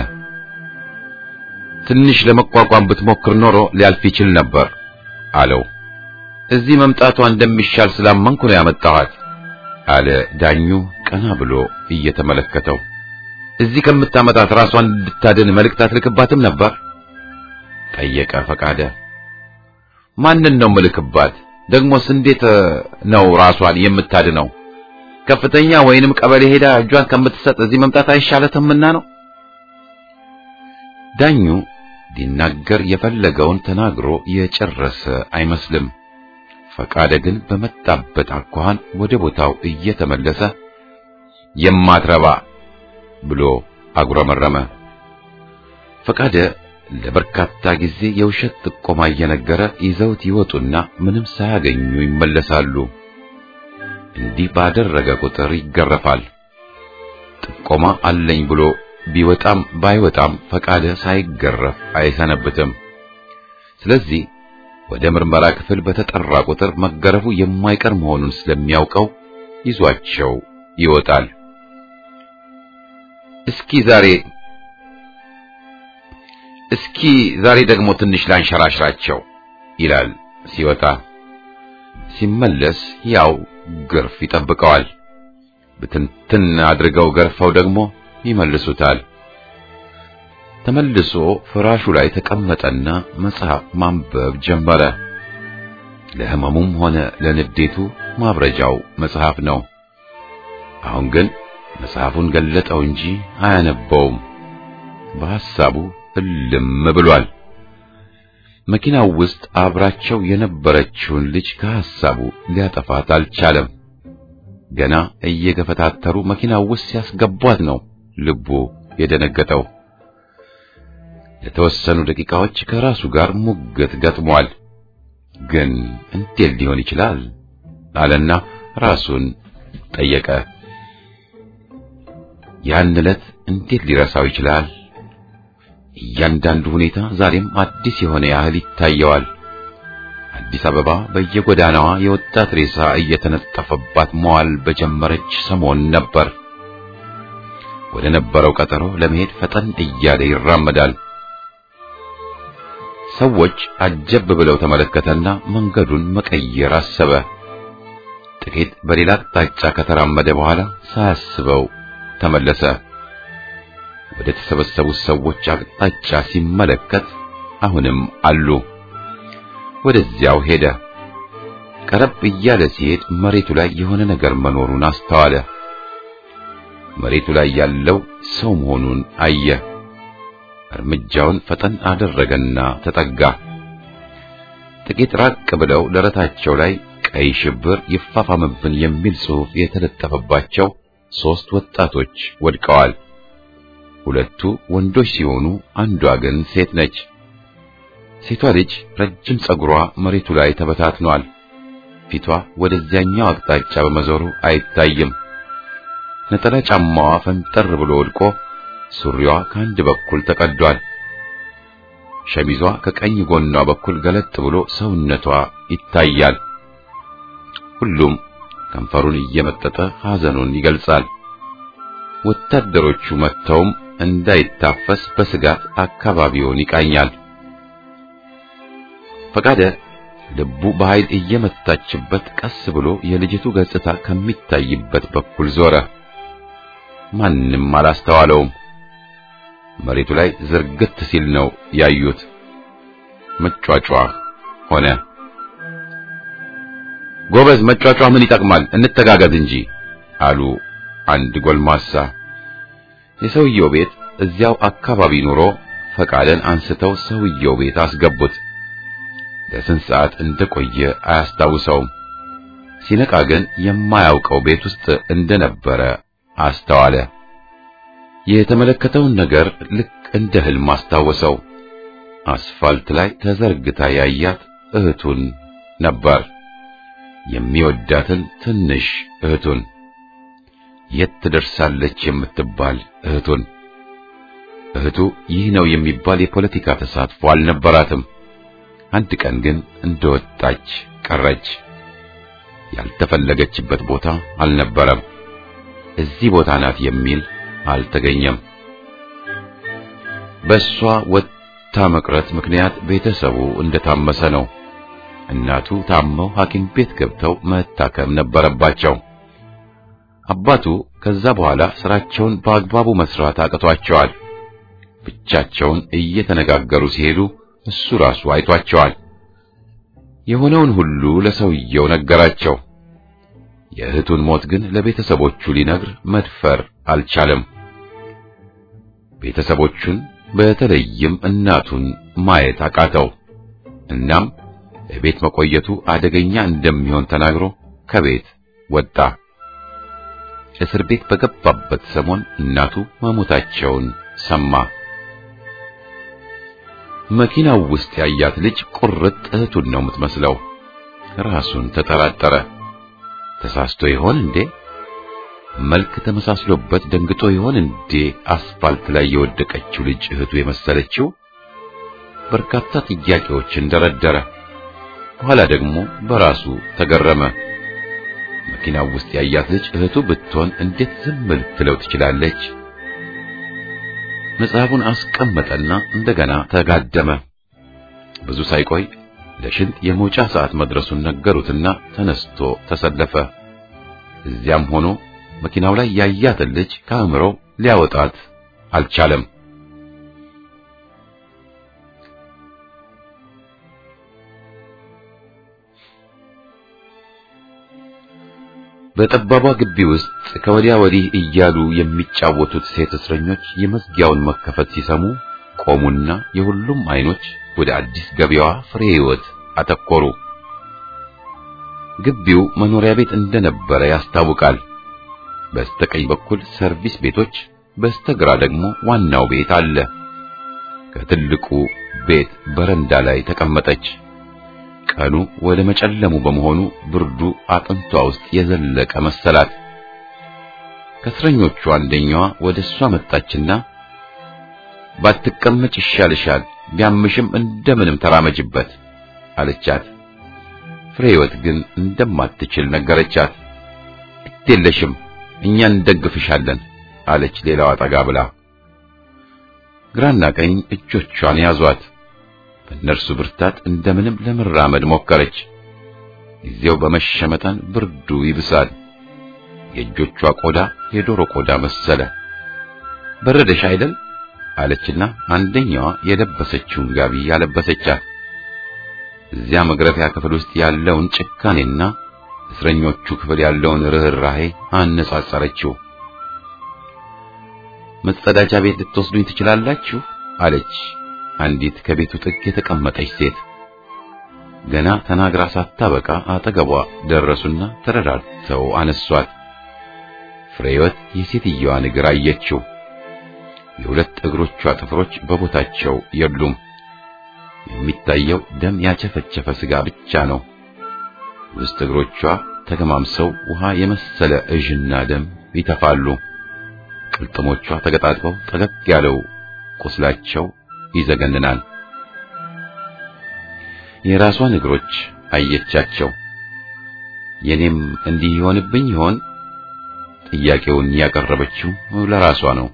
ትንሽ ለመቋቋም ብትሞክር ኖሮ ሊያልፍ ይችል ነበር አለው። እዚህ መምጣቷ እንደሚሻል ስላመንኩ ነው ያመጣኋት አለ ዳኙ ቀና ብሎ እየተመለከተው። እዚህ ከምታመጣት ራሷን እንድታድን መልእክት አትልክባትም ነበር ጠየቀ ፈቃደ። ማንን ነው ምልክባት? ደግሞስ እንዴት ነው ራሷን የምታድነው? ከፍተኛ ወይንም ቀበሌ ሄዳ እጇን ከምትሰጥ እዚህ መምጣት አይሻለትምና ነው። ዳኙ ሊናገር የፈለገውን ተናግሮ የጨረሰ አይመስልም። ፈቃደ ግን በመጣበት አኳኋን ወደ ቦታው እየተመለሰ የማትረባ ብሎ አጉረመረመ። ፈቃደ ለበርካታ ጊዜ የውሸት ጥቆማ እየነገረ ይዘውት ይወጡና ምንም ሳያገኙ ይመለሳሉ። እንዲህ ባደረገ ቁጥር ይገረፋል። ጥቆማ አለኝ ብሎ ቢወጣም ባይወጣም ፈቃደ ሳይገረፍ አይሰነብትም። ስለዚህ ወደ ምርመራ ክፍል በተጠራ ቁጥር መገረፉ የማይቀር መሆኑን ስለሚያውቀው ይዟቸው ይወጣል። እስኪ ዛሬ እስኪ ዛሬ ደግሞ ትንሽ ላንሸራሽራቸው ይላል ሲወጣ። ሲመለስ ያው ግርፍ ይጠብቀዋል። ብትንትን አድርገው ገርፈው ደግሞ ይመልሱታል። ተመልሶ ፍራሹ ላይ ተቀመጠና መጽሐፍ ማንበብ ጀመረ። ለሕመሙም ሆነ ለንዴቱ ማብረጃው መጽሐፍ ነው። አሁን ግን መጽሐፉን ገለጠው እንጂ አያነበውም። በሐሳቡ እልም ብሏል። መኪናው ውስጥ አብራቸው የነበረችውን ልጅ ከሐሳቡ ሊያጠፋት አልቻለም። ገና እየገፈታተሩ መኪናው ውስጥ ሲያስገቧት ነው ልቡ የደነገጠው። ለተወሰኑ ደቂቃዎች ከራሱ ጋር ሙግት ገጥሟል። ግን እንዴት ሊሆን ይችላል አለና ራሱን ጠየቀ። ያን ዕለት እንዴት ሊረሳው ይችላል? እያንዳንዱ ሁኔታ ዛሬም አዲስ የሆነ ያህል ይታየዋል። አዲስ አበባ በየጎዳናዋ የወጣት ሬሳ እየተነጠፈባት መዋል በጀመረች ሰሞን ነበር። ወደ ነበረው ቀጠሮ ለመሄድ ፈጠን እያለ ይራመዳል። ሰዎች አጀብ ብለው ተመለከተና መንገዱን መቀየር አሰበ። ጥቂት በሌላ አቅጣጫ ከተራመደ በኋላ ሳያስበው ተመለሰ። ወደ ተሰበሰቡት ሰዎች አቅጣጫ ሲመለከት አሁንም አሉ። ወደዚያው ሄደ። ቀረብ እያለ ሲሄድ መሬቱ ላይ የሆነ ነገር መኖሩን አስተዋለ። መሬቱ ላይ ያለው ሰው መሆኑን አየ። እርምጃውን ፈጠን አደረገና ተጠጋ። ጥቂት ራቅ ብለው ደረታቸው ላይ ቀይ ሽብር ይፋፋምብን የሚል ጽሑፍ የተለጠፈባቸው ሦስት ወጣቶች ወድቀዋል። ሁለቱ ወንዶች ሲሆኑ አንዷ ግን ሴት ነች። ሴቷ ልጅ ረጅም ጸጉሯ መሬቱ ላይ ተበታትኗል። ፊቷ ወደዚያኛው አቅጣጫ በመዞሩ አይታይም። ነጠላ ጫማዋ ፈንጠር ብሎ ወድቆ ሱሪዋ ከአንድ በኩል ተቀዷል። ሸሚዟ ከቀኝ ጎኗ በኩል ገለጥ ብሎ ሰውነቷ ይታያል። ሁሉም ከንፈሩን እየመጠጠ ሐዘኑን ይገልጻል። ወታደሮቹ መጥተውም እንዳይታፈስ በስጋት አካባቢውን ይቃኛል። ፈቃደ ልቡ በኃይል እየመታችበት ቀስ ብሎ የልጅቱ ገጽታ ከሚታይበት በኩል ዞረ። ማንም አላስተዋለውም። መሬቱ ላይ ዝርግት ሲል ነው ያዩት። መጫጫህ ሆነ። ጎበዝ መጫጫህ ምን ይጠቅማል? እንተጋገዝ እንጂ አሉ አንድ ጎልማሳ። የሰውየው ቤት እዚያው አካባቢ ኑሮ ፈቃደን አንስተው ሰውየው ቤት አስገቡት። ለስንት ሰዓት እንደቆየ አያስታውሰውም። ሲነቃ ግን የማያውቀው ቤት ውስጥ እንደነበረ አስተዋለ። የተመለከተውን ነገር ልክ እንደ ህልም አስታወሰው። አስፋልት ላይ ተዘርግታ ያያት እህቱን ነበር። የሚወዳትን ትንሽ እህቱን፣ የት ትደርሳለች የምትባል እህቱን። እህቱ ይህ ነው የሚባል የፖለቲካ ተሳትፎ አልነበራትም። አንድ ቀን ግን እንደወጣች ቀረች። ያልተፈለገችበት ቦታ አልነበረም። እዚህ ቦታ ናት የሚል አልተገኘም። በእሷ ወጥታ መቅረት ምክንያት ቤተሰቡ እንደታመሰ ነው። እናቱ ታመው ሐኪም ቤት ገብተው መታከም ነበረባቸው። አባቱ ከዛ በኋላ ስራቸውን በአግባቡ መስራት አቅቷቸዋል። ብቻቸውን እየተነጋገሩ ሲሄዱ እሱ ራሱ አይቷቸዋል። የሆነውን ሁሉ ለሰውየው ነገራቸው። የእህቱን ሞት ግን ለቤተሰቦቹ ሊነግር መድፈር አልቻለም። ቤተሰቦቹን በተለይም እናቱን ማየት አቃተው። እናም ቤት መቆየቱ አደገኛ እንደሚሆን ተናግሮ ከቤት ወጣ። እስር ቤት በገባበት ሰሞን እናቱ መሞታቸውን ሰማ። መኪናው ውስጥ ያያት ልጅ ቁርጥ እህቱን ነው የምትመስለው። ራሱን ተጠራጠረ። ተሳስቶ ይሆን እንዴ? መልክ ተመሳስሎበት ደንግጦ ይሆን እንዴ? አስፋልት ላይ የወደቀችው ልጅ እህቱ የመሰለችው። በርካታ ጥያቄዎችን ደረደረ። በኋላ ደግሞ በራሱ ተገረመ። መኪናው ውስጥ ያያት ልጅ እህቱ ብትሆን እንዴት ዝም ልትለው ትችላለች? መጽሐፉን አስቀመጠና እንደገና ተጋደመ። ብዙ ሳይቆይ ለሽንት የመውጫ ሰዓት መድረሱን ነገሩትና ተነስቶ ተሰለፈ። እዚያም ሆኖ መኪናው ላይ ያያትን ልጅ ከአእምሮ ሊያወጣት አልቻለም። በጠባቧ ግቢ ውስጥ ከወዲያ ወዲህ እያሉ የሚጫወቱት ሴት እስረኞች የመዝጊያውን መከፈት ሲሰሙ ቆሙና የሁሉም አይኖች ወደ አዲስ ገቢያዋ ፍሬ ሕይወት አተኮሩ። ግቢው መኖሪያ ቤት እንደነበረ ያስታውቃል። በስተቀኝ በኩል ሰርቪስ ቤቶች፣ በስተግራ ደግሞ ዋናው ቤት አለ። ከትልቁ ቤት በረንዳ ላይ ተቀመጠች። ቀኑ ወደ መጨለሙ በመሆኑ ብርዱ አጥንቷ ውስጥ የዘለቀ መሰላት። ከእስረኞቹ አንደኛዋ ወደ እሷ መጣችና ባትቀመጭ ይሻልሻል፣ ቢያምሽም እንደምንም ተራመጅበት አለቻት። ፍሬ ሕይወት ግን እንደማትችል ነገረቻት። ግዴለሽም፣ እኛ እንደግፍሻለን አለች ሌላዋ ጠጋ ብላ። ግራና ቀኝ እጆቿን ያዟት። በእነርሱ ብርታት እንደምንም ለመራመድ ሞከረች። ጊዜው በመሸ መጠን ብርዱ ይብሳል። የእጆቿ ቆዳ የዶሮ ቆዳ መሰለ። በረደሽ አይደል አለችና አንደኛዋ የለበሰችውን ጋቢ ያለበሰቻት። እዚያ መግረፊያ ክፍል ውስጥ ያለውን ጭካኔና እስረኞቹ ክፍል ያለውን ርኅራሄ አነጻጸረችው። መጸዳጃ ቤት ልትወስዱኝ ትችላላችሁ አለች አንዲት ከቤቱ ጥግ የተቀመጠች ሴት። ገና ተናግራ ሳታበቃ አጠገቧ ደረሱና ተረዳድተው አነሷት። ፍሬወት የሴትየዋን እግር አየችው። የሁለት እግሮቿ ጥፍሮች በቦታቸው የሉም። የሚታየው ደም ያቸፈቸፈ ስጋ ብቻ ነው። ውስጥ እግሮቿ ተገማምሰው ውሃ የመሰለ እዥና ደም ይተፋሉ። ቅልጥሞቿ ተገጣጥበው ጠገግ ያለው ቁስላቸው ይዘገንናል። የራሷን እግሮች አየቻቸው። የኔም እንዲህ ይሆንብኝ ይሆን? ጥያቄውን ያቀረበችው ለራሷ ነው።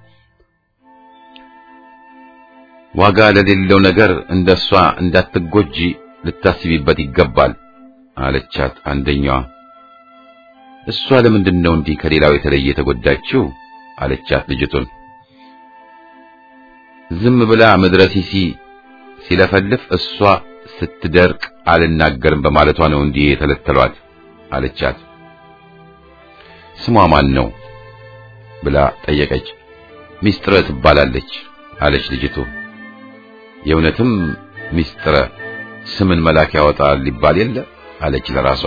ዋጋ ለሌለው ነገር እንደሷ እንዳትጎጂ ልታስቢበት ይገባል አለቻት አንደኛዋ። እሷ ለምንድን ነው እንዲህ ከሌላው የተለየ የተጎዳችው? አለቻት ልጅቱን። ዝም ብላ ምድረ ሲሲ ሲለፈልፍ እሷ ስትደርቅ አልናገርም በማለቷ ነው እንዲህ የተለተሏት አለቻት። ስሟ ማን ነው ብላ ጠየቀች። ሚስጥረ ትባላለች አለች ልጅቱ። የእውነትም ሚስጥረ ስምን መልአክ ያወጣል ሊባል የለ አለች ለራሷ።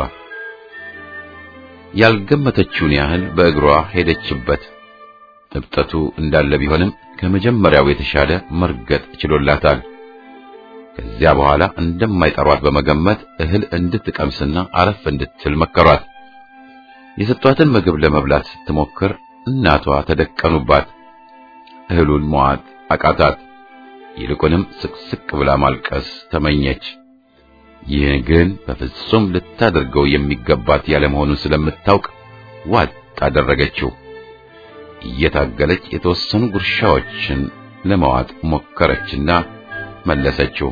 ያልገመተችውን ያህል በእግሯ ሄደችበት። እብጠቱ እንዳለ ቢሆንም ከመጀመሪያው የተሻለ መርገጥ ችሎላታል። ከዚያ በኋላ እንደማይጠሯት በመገመት እህል እንድትቀምስና አረፍ እንድትል መከሯት። የሰጧትን ምግብ ለመብላት ስትሞክር እናቷ ተደቀኑባት። እህሉን መዋጥ አቃታት። ይልቁንም ስቅስቅ ብላ ማልቀስ ተመኘች። ይህ ግን በፍጹም ልታደርገው የሚገባት ያለመሆኑን ስለምታውቅ ዋጥ አደረገችው። እየታገለች የተወሰኑ ጉርሻዎችን ለመዋጥ ሞከረችና መለሰችው።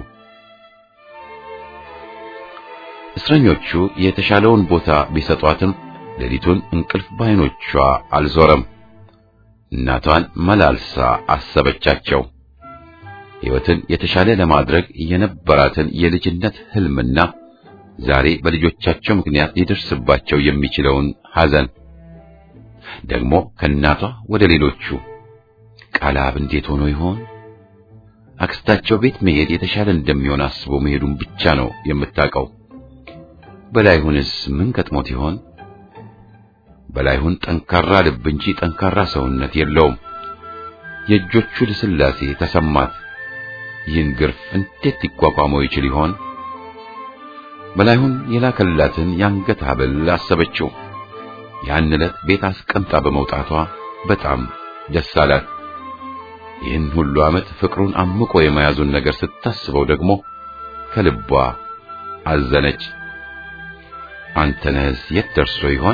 እስረኞቹ የተሻለውን ቦታ ቢሰጧትም ሌሊቱን እንቅልፍ ባይኖቿ አልዞረም። እናቷን መላልሳ አሰበቻቸው። ሕይወትን የተሻለ ለማድረግ የነበራትን የልጅነት ሕልምና ዛሬ በልጆቻቸው ምክንያት ሊደርስባቸው የሚችለውን ሐዘን ደግሞ ከእናቷ ወደ ሌሎቹ ቃላብ እንዴት ሆኖ ይሆን? አክስታቸው ቤት መሄድ የተሻለ እንደሚሆን አስቦ መሄዱን ብቻ ነው የምታውቀው። በላይሁንስ ምን ገጥሞት ይሆን? በላይሁን ጠንካራ ልብ እንጂ ጠንካራ ሰውነት የለውም። የእጆቹ ልስላሴ ተሰማት። ይህን ግርፍ እንዴት ሊቋቋመው ይችል ይሆን? በላይሁን የላከላትን የአንገት ሐብል አሰበችው። ያን ዕለት ቤት አስቀምጣ በመውጣቷ በጣም ደስ አላት። ይህን ሁሉ ዓመት ፍቅሩን አምቆ የመያዙን ነገር ስታስበው ደግሞ ከልቧ አዘነች። አንተነህስ የት ደርሶ ይሆን?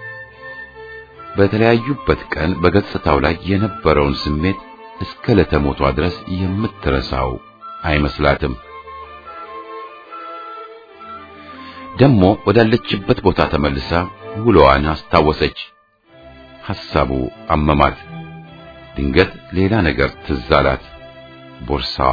በተለያዩበት ቀን በገጽታው ላይ የነበረውን ስሜት እስከ ለተሞቷ ድረስ የምትረሳው አይመስላትም። ደሞ ወዳለችበት ቦታ ተመልሳ ውሎዋን አስታወሰች። ሐሳቡ አመማት። ድንገት ሌላ ነገር ትዝ አላት። ቦርሳዋ።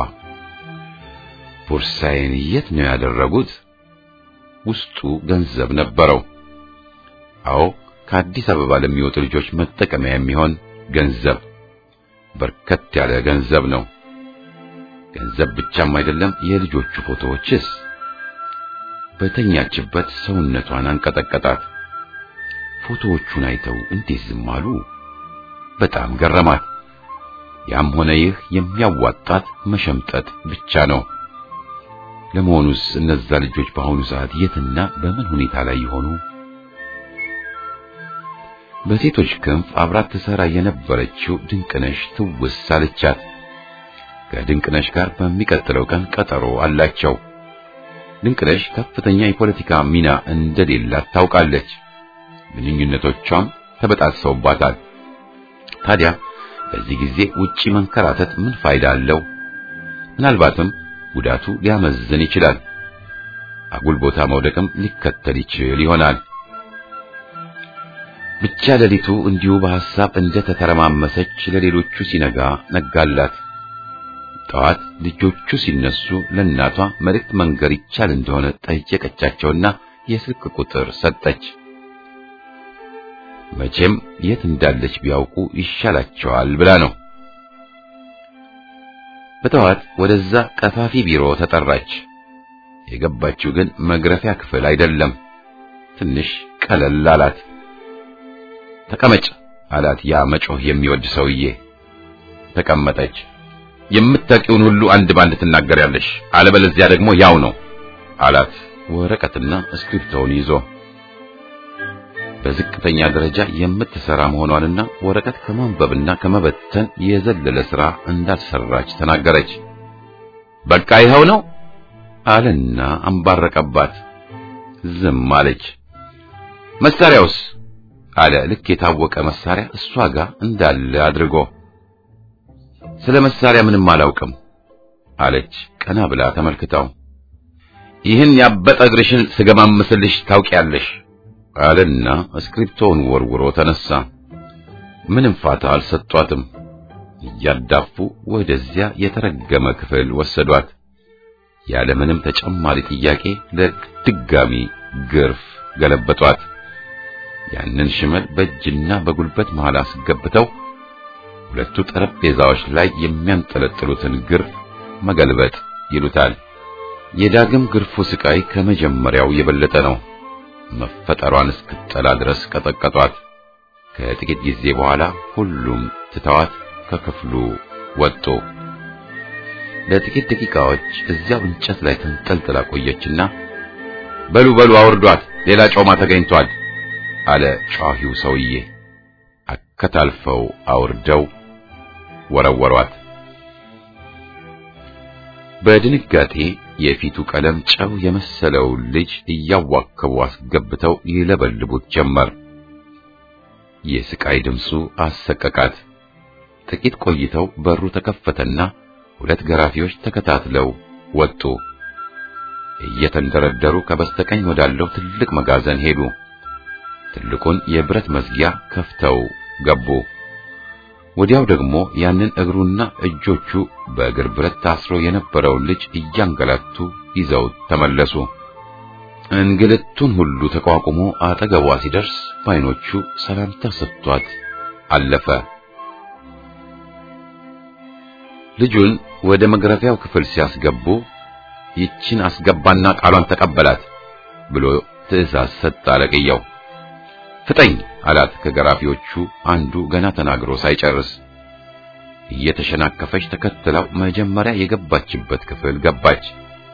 ቦርሳዬን የት ነው ያደረጉት? ውስጡ ገንዘብ ነበረው። አዎ ከአዲስ አበባ ለሚወጡ ልጆች መጠቀሚያ የሚሆን ገንዘብ፣ በርከት ያለ ገንዘብ ነው። ገንዘብ ብቻም አይደለም፣ የልጆቹ ፎቶዎችስ። በተኛችበት ሰውነቷን አንቀጠቀጣት። ፎቶዎቹን አይተው እንዴት ዝም አሉ? በጣም ገረማት። ያም ሆነ ይህ የሚያዋጣት መሸምጠጥ ብቻ ነው። ለመሆኑስ እነዛ ልጆች በአሁኑ ሰዓት የትና በምን ሁኔታ ላይ ይሆኑ? በሴቶች ክንፍ አብራት ትሰራ የነበረችው ድንቅነሽ ትውስ አለቻት። ከድንቅነሽ ጋር በሚቀጥለው ቀን ቀጠሮ አላቸው። ድንቅነሽ ከፍተኛ የፖለቲካ ሚና እንደሌላት ታውቃለች። ግንኙነቶቿም ተበጣጥሰውባታል። ታዲያ በዚህ ጊዜ ውጪ መንከራተት ምን ፋይዳ አለው? ምናልባትም ጉዳቱ ሊያመዝን ይችላል። አጉል ቦታ መውደቅም ሊከተል ይችል ይሆናል። ብቻ ሌሊቱ እንዲሁ በሐሳብ እንደ ተተረማመሰች ለሌሎቹ ሲነጋ ነጋላት። ጠዋት ልጆቹ ሲነሱ ለእናቷ መልእክት መንገር ይቻል እንደሆነ ጠየቀቻቸውና የስልክ ቁጥር ሰጠች። መቼም የት እንዳለች ቢያውቁ ይሻላቸዋል ብላ ነው። በጠዋት ወደዛ ቀፋፊ ቢሮ ተጠራች። የገባችው ግን መግረፊያ ክፍል አይደለም። ትንሽ ቀለል አላት። ተቀመጭ አላት ያ መጮህ የሚወድ ሰውዬ። ተቀመጠች። የምታውቂውን ሁሉ አንድ ባንድ ትናገሪያለሽ፣ አለበለዚያ ደግሞ ያው ነው አላት ወረቀትና እስክሪፕቶውን ይዞ። በዝቅተኛ ደረጃ የምትሰራ መሆኗንና ወረቀት ከማንበብና ከመበተን የዘለለ ሥራ እንዳልሰራች ተናገረች። በቃ ይኸው ነው አለና አንባረቀባት። ዝም አለች። መሳሪያውስ አለ ልክ የታወቀ መሳሪያ እሷ ጋር እንዳለ አድርጎ። ስለ መሳሪያ ምንም አላውቅም አለች ቀና ብላ ተመልክታው። ይህን ያበጠ እግርሽን ስገማምስልሽ ታውቂያለሽ አለና እስክሪፕቶውን ወርውሮ ተነሳ። ምንም ፋታ አልሰጧትም። እያዳፉ ወደዚያ የተረገመ ክፍል ወሰዷት። ያለምንም ተጨማሪ ጥያቄ ለድጋሚ ግርፍ ገለበጧት። ያንን ሽመል በእጅና በጉልበት መሃል አስገብተው ሁለቱ ጠረጴዛዎች ላይ የሚያንጠለጥሉትን ግርፍ መገልበጥ ይሉታል። የዳግም ግርፉ ስቃይ ከመጀመሪያው የበለጠ ነው። መፈጠሯን እስክትጠላ ድረስ ቀጠቀጧት። ከጥቂት ጊዜ በኋላ ሁሉም ትተዋት ከክፍሉ ወጡ። ለጥቂት ደቂቃዎች እዚያው እንጨት ላይ ተንጠልጥላ ቆየችና በሉ በሉ አውርዷት፣ ሌላ ጮማ ተገኝቷል አለ ጫሂው ሰውዬ። አከታልፈው አውርደው ወረወሯት። በድንጋጤ የፊቱ ቀለም ጨው የመሰለው ልጅ እያዋከቡ አስገብተው ይለበልቡት ጀመር። የስቃይ ድምፁ አሰቀቃት። ጥቂት ቆይተው በሩ ተከፈተና ሁለት ገራፊዎች ተከታትለው ወጡ። እየተንደረደሩ ከበስተቀኝ ወዳለው ትልቅ መጋዘን ሄዱ። ትልቁን የብረት መዝጊያ ከፍተው ገቡ። ወዲያው ደግሞ ያንን እግሩና እጆቹ በእግር ብረት ታስሮ የነበረውን ልጅ እያንገላቱ ይዘው ተመለሱ። እንግልቱን ሁሉ ተቋቁሞ አጠገቧ ሲደርስ በዓይኖቹ ሰላምታ ሰጥቷት አለፈ። ልጁን ወደ መግረፊያው ክፍል ሲያስገቡ ይችን አስገባና ቃሏን ተቀበላት ብሎ ትዕዛዝ ሰጠ አለቅየው። ፍጠኝ አላት ከገራፊዎቹ አንዱ ገና ተናግሮ ሳይጨርስ። እየተሸናከፈች ተከትለው መጀመሪያ የገባችበት ክፍል ገባች።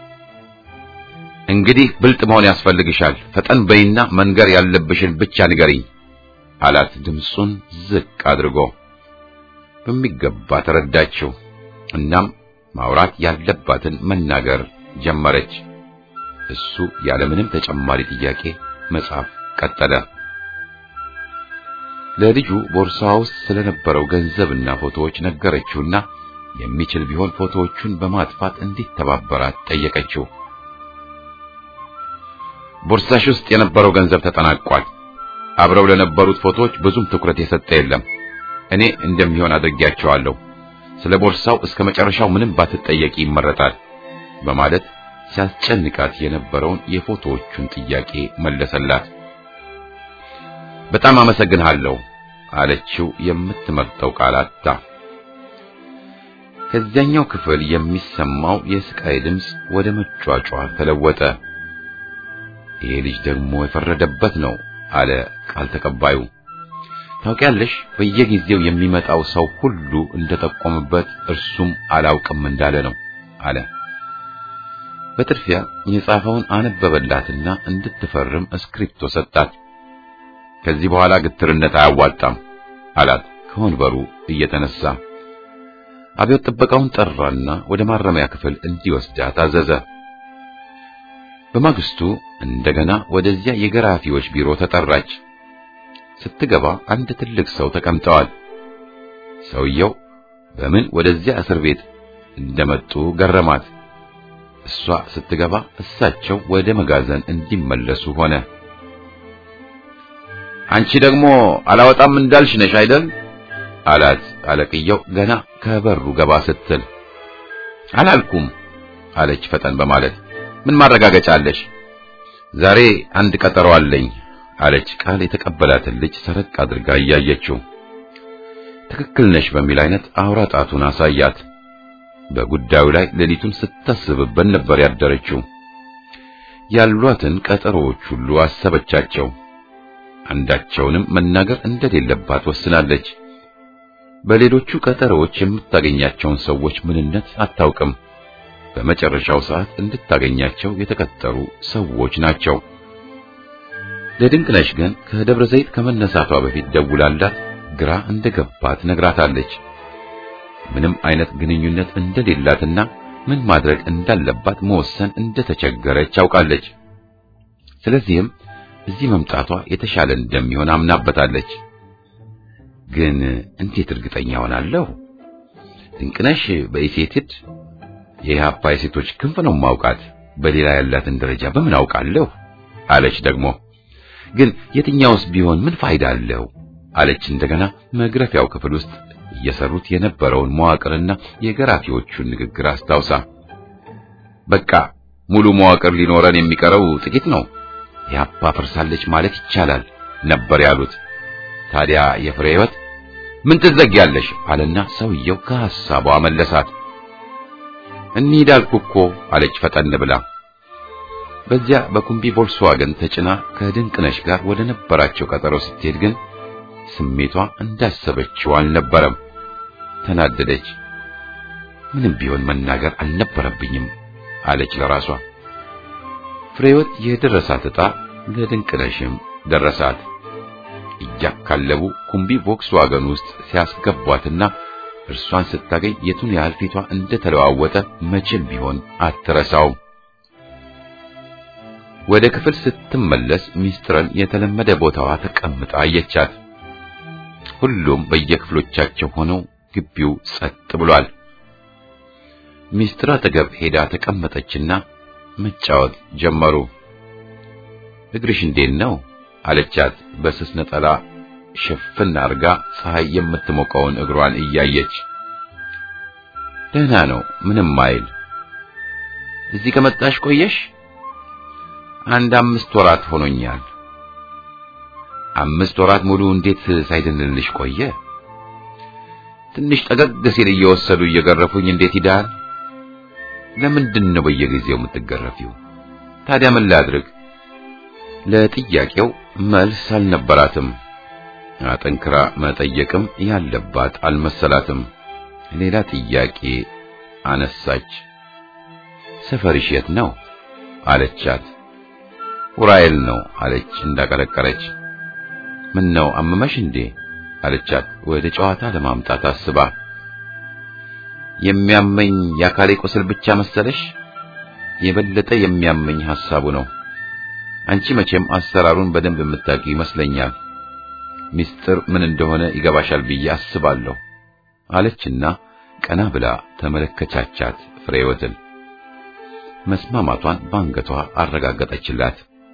እንግዲህ ብልጥ መሆን ያስፈልግሻል፣ ፈጠን በይና መንገር ያለብሽን ብቻ ንገሪኝ አላት ድምፁን ዝቅ አድርጎ። በሚገባ ተረዳችው። እናም ማውራት ያለባትን መናገር ጀመረች። እሱ ያለምንም ተጨማሪ ጥያቄ መጻፍ ቀጠለ። ለልጁ ቦርሳዋ ውስጥ ስለነበረው ገንዘብና ፎቶዎች ነገረችውና የሚችል ቢሆን ፎቶዎቹን በማጥፋት እንዲተባበራት ጠየቀችው። ቦርሳሽ ውስጥ የነበረው ገንዘብ ተጠናቋል። አብረው ለነበሩት ፎቶዎች ብዙም ትኩረት የሰጠ የለም። እኔ እንደሚሆን አድርጌያቸዋለሁ። ስለ ቦርሳው እስከ መጨረሻው ምንም ባትጠየቂ ይመረጣል በማለት ሲያስጨንቃት የነበረውን የፎቶዎቹን ጥያቄ መለሰላት። በጣም አመሰግንሃለሁ አለችው። የምትመርጠው ቃል አጣ። ከዚያኛው ክፍል የሚሰማው የስቃይ ድምፅ ወደ መጯጫ ተለወጠ። ይሄ ልጅ ደግሞ የፈረደበት ነው አለ ቃል ተቀባዩ። ታውቂያለሽ፣ በየጊዜው የሚመጣው ሰው ሁሉ እንደጠቆምበት እርሱም አላውቅም እንዳለ ነው አለ። በጥድፊያ የጻፈውን አነበበላትና እንድትፈርም እስክሪፕቶ ሰጣት። ከዚህ በኋላ ግትርነት አያዋጣም አላት ከወንበሩ እየተነሳ። አብዮት ጥበቃውን ጠራና ወደ ማረሚያ ክፍል እንዲወስዳት አዘዘ። በማግስቱ እንደገና ወደዚያ የገራፊዎች ቢሮ ተጠራች። ስትገባ አንድ ትልቅ ሰው ተቀምጠዋል። ሰውየው በምን ወደዚያ እስር ቤት እንደመጡ ገረማት። እሷ ስትገባ እሳቸው ወደ መጋዘን እንዲመለሱ ሆነ። አንቺ ደግሞ አላወጣም እንዳልሽ ነሽ አይደል? አላት አለቅየው ገና ከበሩ ገባ ስትል። አላልኩም አለች ፈጠን በማለት ምን ማረጋገጫ አለሽ? ዛሬ አንድ ቀጠሮ አለኝ አለች ቃል የተቀበላትን ልጅ ሰረቅ አድርጋ እያየችው። ትክክል ነሽ በሚል አይነት አውራ ጣቱን አሳያት። በጉዳዩ ላይ ሌሊቱን ስታስብበት ነበር ያደረችው። ያሏትን ቀጠሮዎች ሁሉ አሰበቻቸው። አንዳቸውንም መናገር እንደሌለባት ወስናለች። በሌሎቹ ቀጠሮዎች የምታገኛቸውን ሰዎች ምንነት አታውቅም። በመጨረሻው ሰዓት እንድታገኛቸው የተቀጠሩ ሰዎች ናቸው። ለድንቅነሽ ግን ከደብረ ዘይት ከመነሳቷ በፊት ደውላላት ግራ እንደገባት ነግራታለች። ምንም አይነት ግንኙነት እንደሌላትና ምን ማድረግ እንዳለባት መወሰን እንደተቸገረች አውቃለች። ስለዚህም እዚህ መምጣቷ የተሻለ እንደሚሆን አምናበታለች። ግን እንዴት እርግጠኛ ሆናለሁ? ድንቅነሽ በኢሴትድ የኢህአፓ የሴቶች ክንፍ ነው ማውቃት። በሌላ ያላትን ደረጃ በምን አውቃለሁ? አለች ደግሞ ግን የትኛውስ ቢሆን ምን ፋይዳ አለው? አለች እንደገና መግረፊያው ክፍል ውስጥ እየሰሩት የነበረውን መዋቅርና የገራፊዎቹን ንግግር አስታውሳ በቃ ሙሉ መዋቅር ሊኖረን የሚቀረው ጥቂት ነው፣ ኢህአፓ ፈርሳለች ማለት ይቻላል ነበር ያሉት። ታዲያ የፍሬ ሕይወት ምን ትዘጊያለሽ አለና ሰውየው ከሐሳቧ መለሳት። እንሂድ አልኩ እኮ አለች ፈጠን ብላ። በዚያ በኩምቢ ቮልስዋገን ተጭና ከድንቅነሽ ጋር ወደ ነበራቸው ቀጠሮ ስትሄድ ግን ስሜቷ እንዳሰበችው አልነበረም። ተናደደች። ምንም ቢሆን መናገር አልነበረብኝም አለች ለራሷ። ፍሬወት የደረሳት ዕጣ ለድንቅነሽም ደረሳት። እያካለቡ ኩምቢ ቮክስዋገን ውስጥ ሲያስገቧትና እርሷን ስታገኝ የቱን ያህል ፊቷ እንደተለዋወጠ መቼም ቢሆን አትረሳውም። ወደ ክፍል ስትመለስ ሚስጥረን የተለመደ ቦታዋ ተቀምጣ አየቻት። ሁሉም በየክፍሎቻቸው ሆነው ግቢው ጸጥ ብሏል። ሚስጥር አጠገብ ሄዳ ተቀመጠችና መጫወት ጀመሩ። እግርሽ እንዴት ነው አለቻት። በስስ ነጠላ ሽፍን አርጋ ፀሐይ የምትሞቀውን እግሯን እያየች ደህና ነው፣ ምንም አይል። እዚህ ከመጣሽ ቆየሽ? አንድ አምስት ወራት ሆኖኛል። አምስት ወራት ሙሉ እንዴት ሳይድንልሽ ቆየ? ትንሽ ጠገግ ሲል እየወሰዱ እየገረፉኝ እንዴት ይዳል? ለምንድን ነው በየጊዜው የምትገረፊው? ታዲያ ምን ላድርግ? ለጥያቄው መልስ አልነበራትም። አጠንክራ መጠየቅም ያለባት አልመሰላትም። ሌላ ጥያቄ አነሳች። ሰፈርሽ የት ነው አለቻት። ኡራኤል ነው አለች እንዳቀለቀለች። ምን ነው አመመሽ እንዴ አለቻት ወደ ጨዋታ ለማምጣት አስባ። የሚያመኝ የአካሌ ቁስል ብቻ መሰለሽ? የበለጠ የሚያመኝ ሐሳቡ ነው። አንቺ መቼም አሰራሩን በደንብ የምታውቂ ይመስለኛል። ሚስጥር ምን እንደሆነ ይገባሻል ብዬ አስባለሁ አለችና ቀና ብላ ተመለከቻቻት ፍሬወትን። መስማማቷን በአንገቷ አረጋገጠችላት።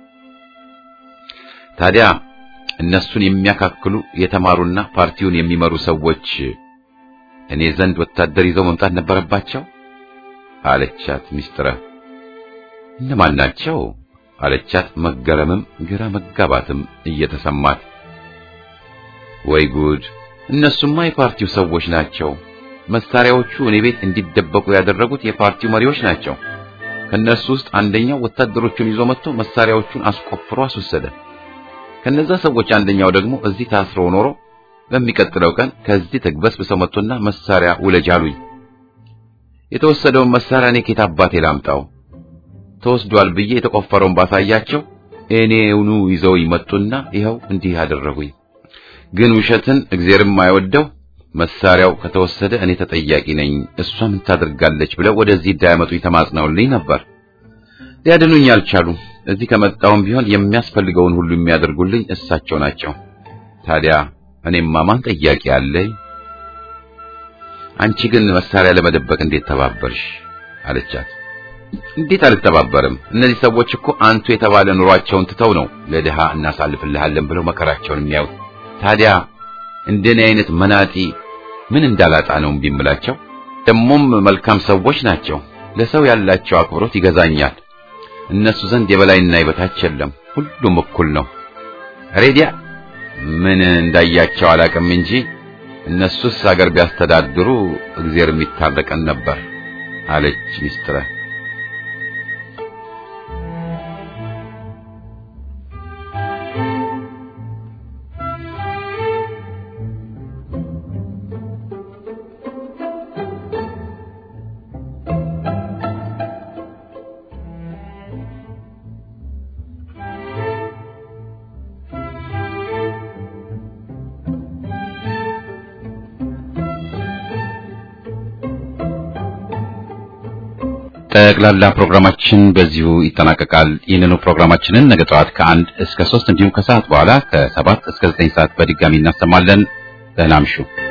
ታዲያ እነሱን የሚያካክሉ የተማሩና ፓርቲውን የሚመሩ ሰዎች እኔ ዘንድ ወታደር ይዘው መምጣት ነበረባቸው አለቻት ሚስጥረ። እነማን ናቸው አለቻት መገረምም ግራ መጋባትም እየተሰማት። ወይ ጉድ! እነሱማ የፓርቲው ሰዎች ናቸው። መሳሪያዎቹ እኔ ቤት እንዲደበቁ ያደረጉት የፓርቲው መሪዎች ናቸው። ከነሱ ውስጥ አንደኛው ወታደሮቹን ይዞ መጥቶ መሳሪያዎቹን አስቆፍሮ አስወሰደ። ከነዛ ሰዎች አንደኛው ደግሞ እዚህ ታስሮ ኖሮ በሚቀጥለው ቀን ከዚህ ተግበስብሰው መጥቶና መሳሪያ ውለጅ አሉኝ። የተወሰደውን መሳሪያ እኔ ከየት አባቴ ላምጣው? ተወስዷል ብዬ የተቆፈረውን ባሳያቸው እኔውኑ ይዘው ይመጡና ይኸው እንዲህ አደረጉኝ። ግን ውሸትን እግዚአብሔርም አይወደው መሳሪያው ከተወሰደ እኔ ተጠያቂ ነኝ፣ እሷ ምን ታደርጋለች ብለው ወደዚህ እንዳያመጡኝ ተማጽነውልኝ ነበር። ሊያድኑኝ አልቻሉም። እዚህ ከመጣሁም ቢሆን የሚያስፈልገውን ሁሉ የሚያደርጉልኝ እሳቸው ናቸው። ታዲያ እኔማ ማን ጠያቂ አለኝ? አንቺ ግን መሳሪያ ለመደበቅ እንዴት ተባበርሽ? አለቻት። እንዴት አልተባበርም? እነዚህ ሰዎች እኮ አንቱ የተባለ ኑሯቸውን ትተው ነው ለድሃ እናሳልፍልሃለን ብለው መከራቸውን የሚያዩት። ታዲያ እንደኔ አይነት መናጢ ምን እንዳላጣ ነው እምቢ እምላቸው? ደሞም መልካም ሰዎች ናቸው። ለሰው ያላቸው አክብሮት ይገዛኛል። እነሱ ዘንድ የበላይና የበታች የለም፣ ሁሉም እኩል ነው። ሬዲያ ምን እንዳያቸው አላቅም እንጂ እነሱስ አገር ቢያስተዳድሩ እግዚአብሔር የሚታረቀን ነበር አለች ሚስጥረ። ጠቅላላ ፕሮግራማችን በዚሁ ይጠናቀቃል። ይህንኑ ፕሮግራማችንን ነገ ጠዋት ከአንድ እስከ ሶስት እንዲሁም ከሰዓት በኋላ ከሰባት እስከ ዘጠኝ ሰዓት በድጋሚ እናሰማለን። ደህና እምሹ።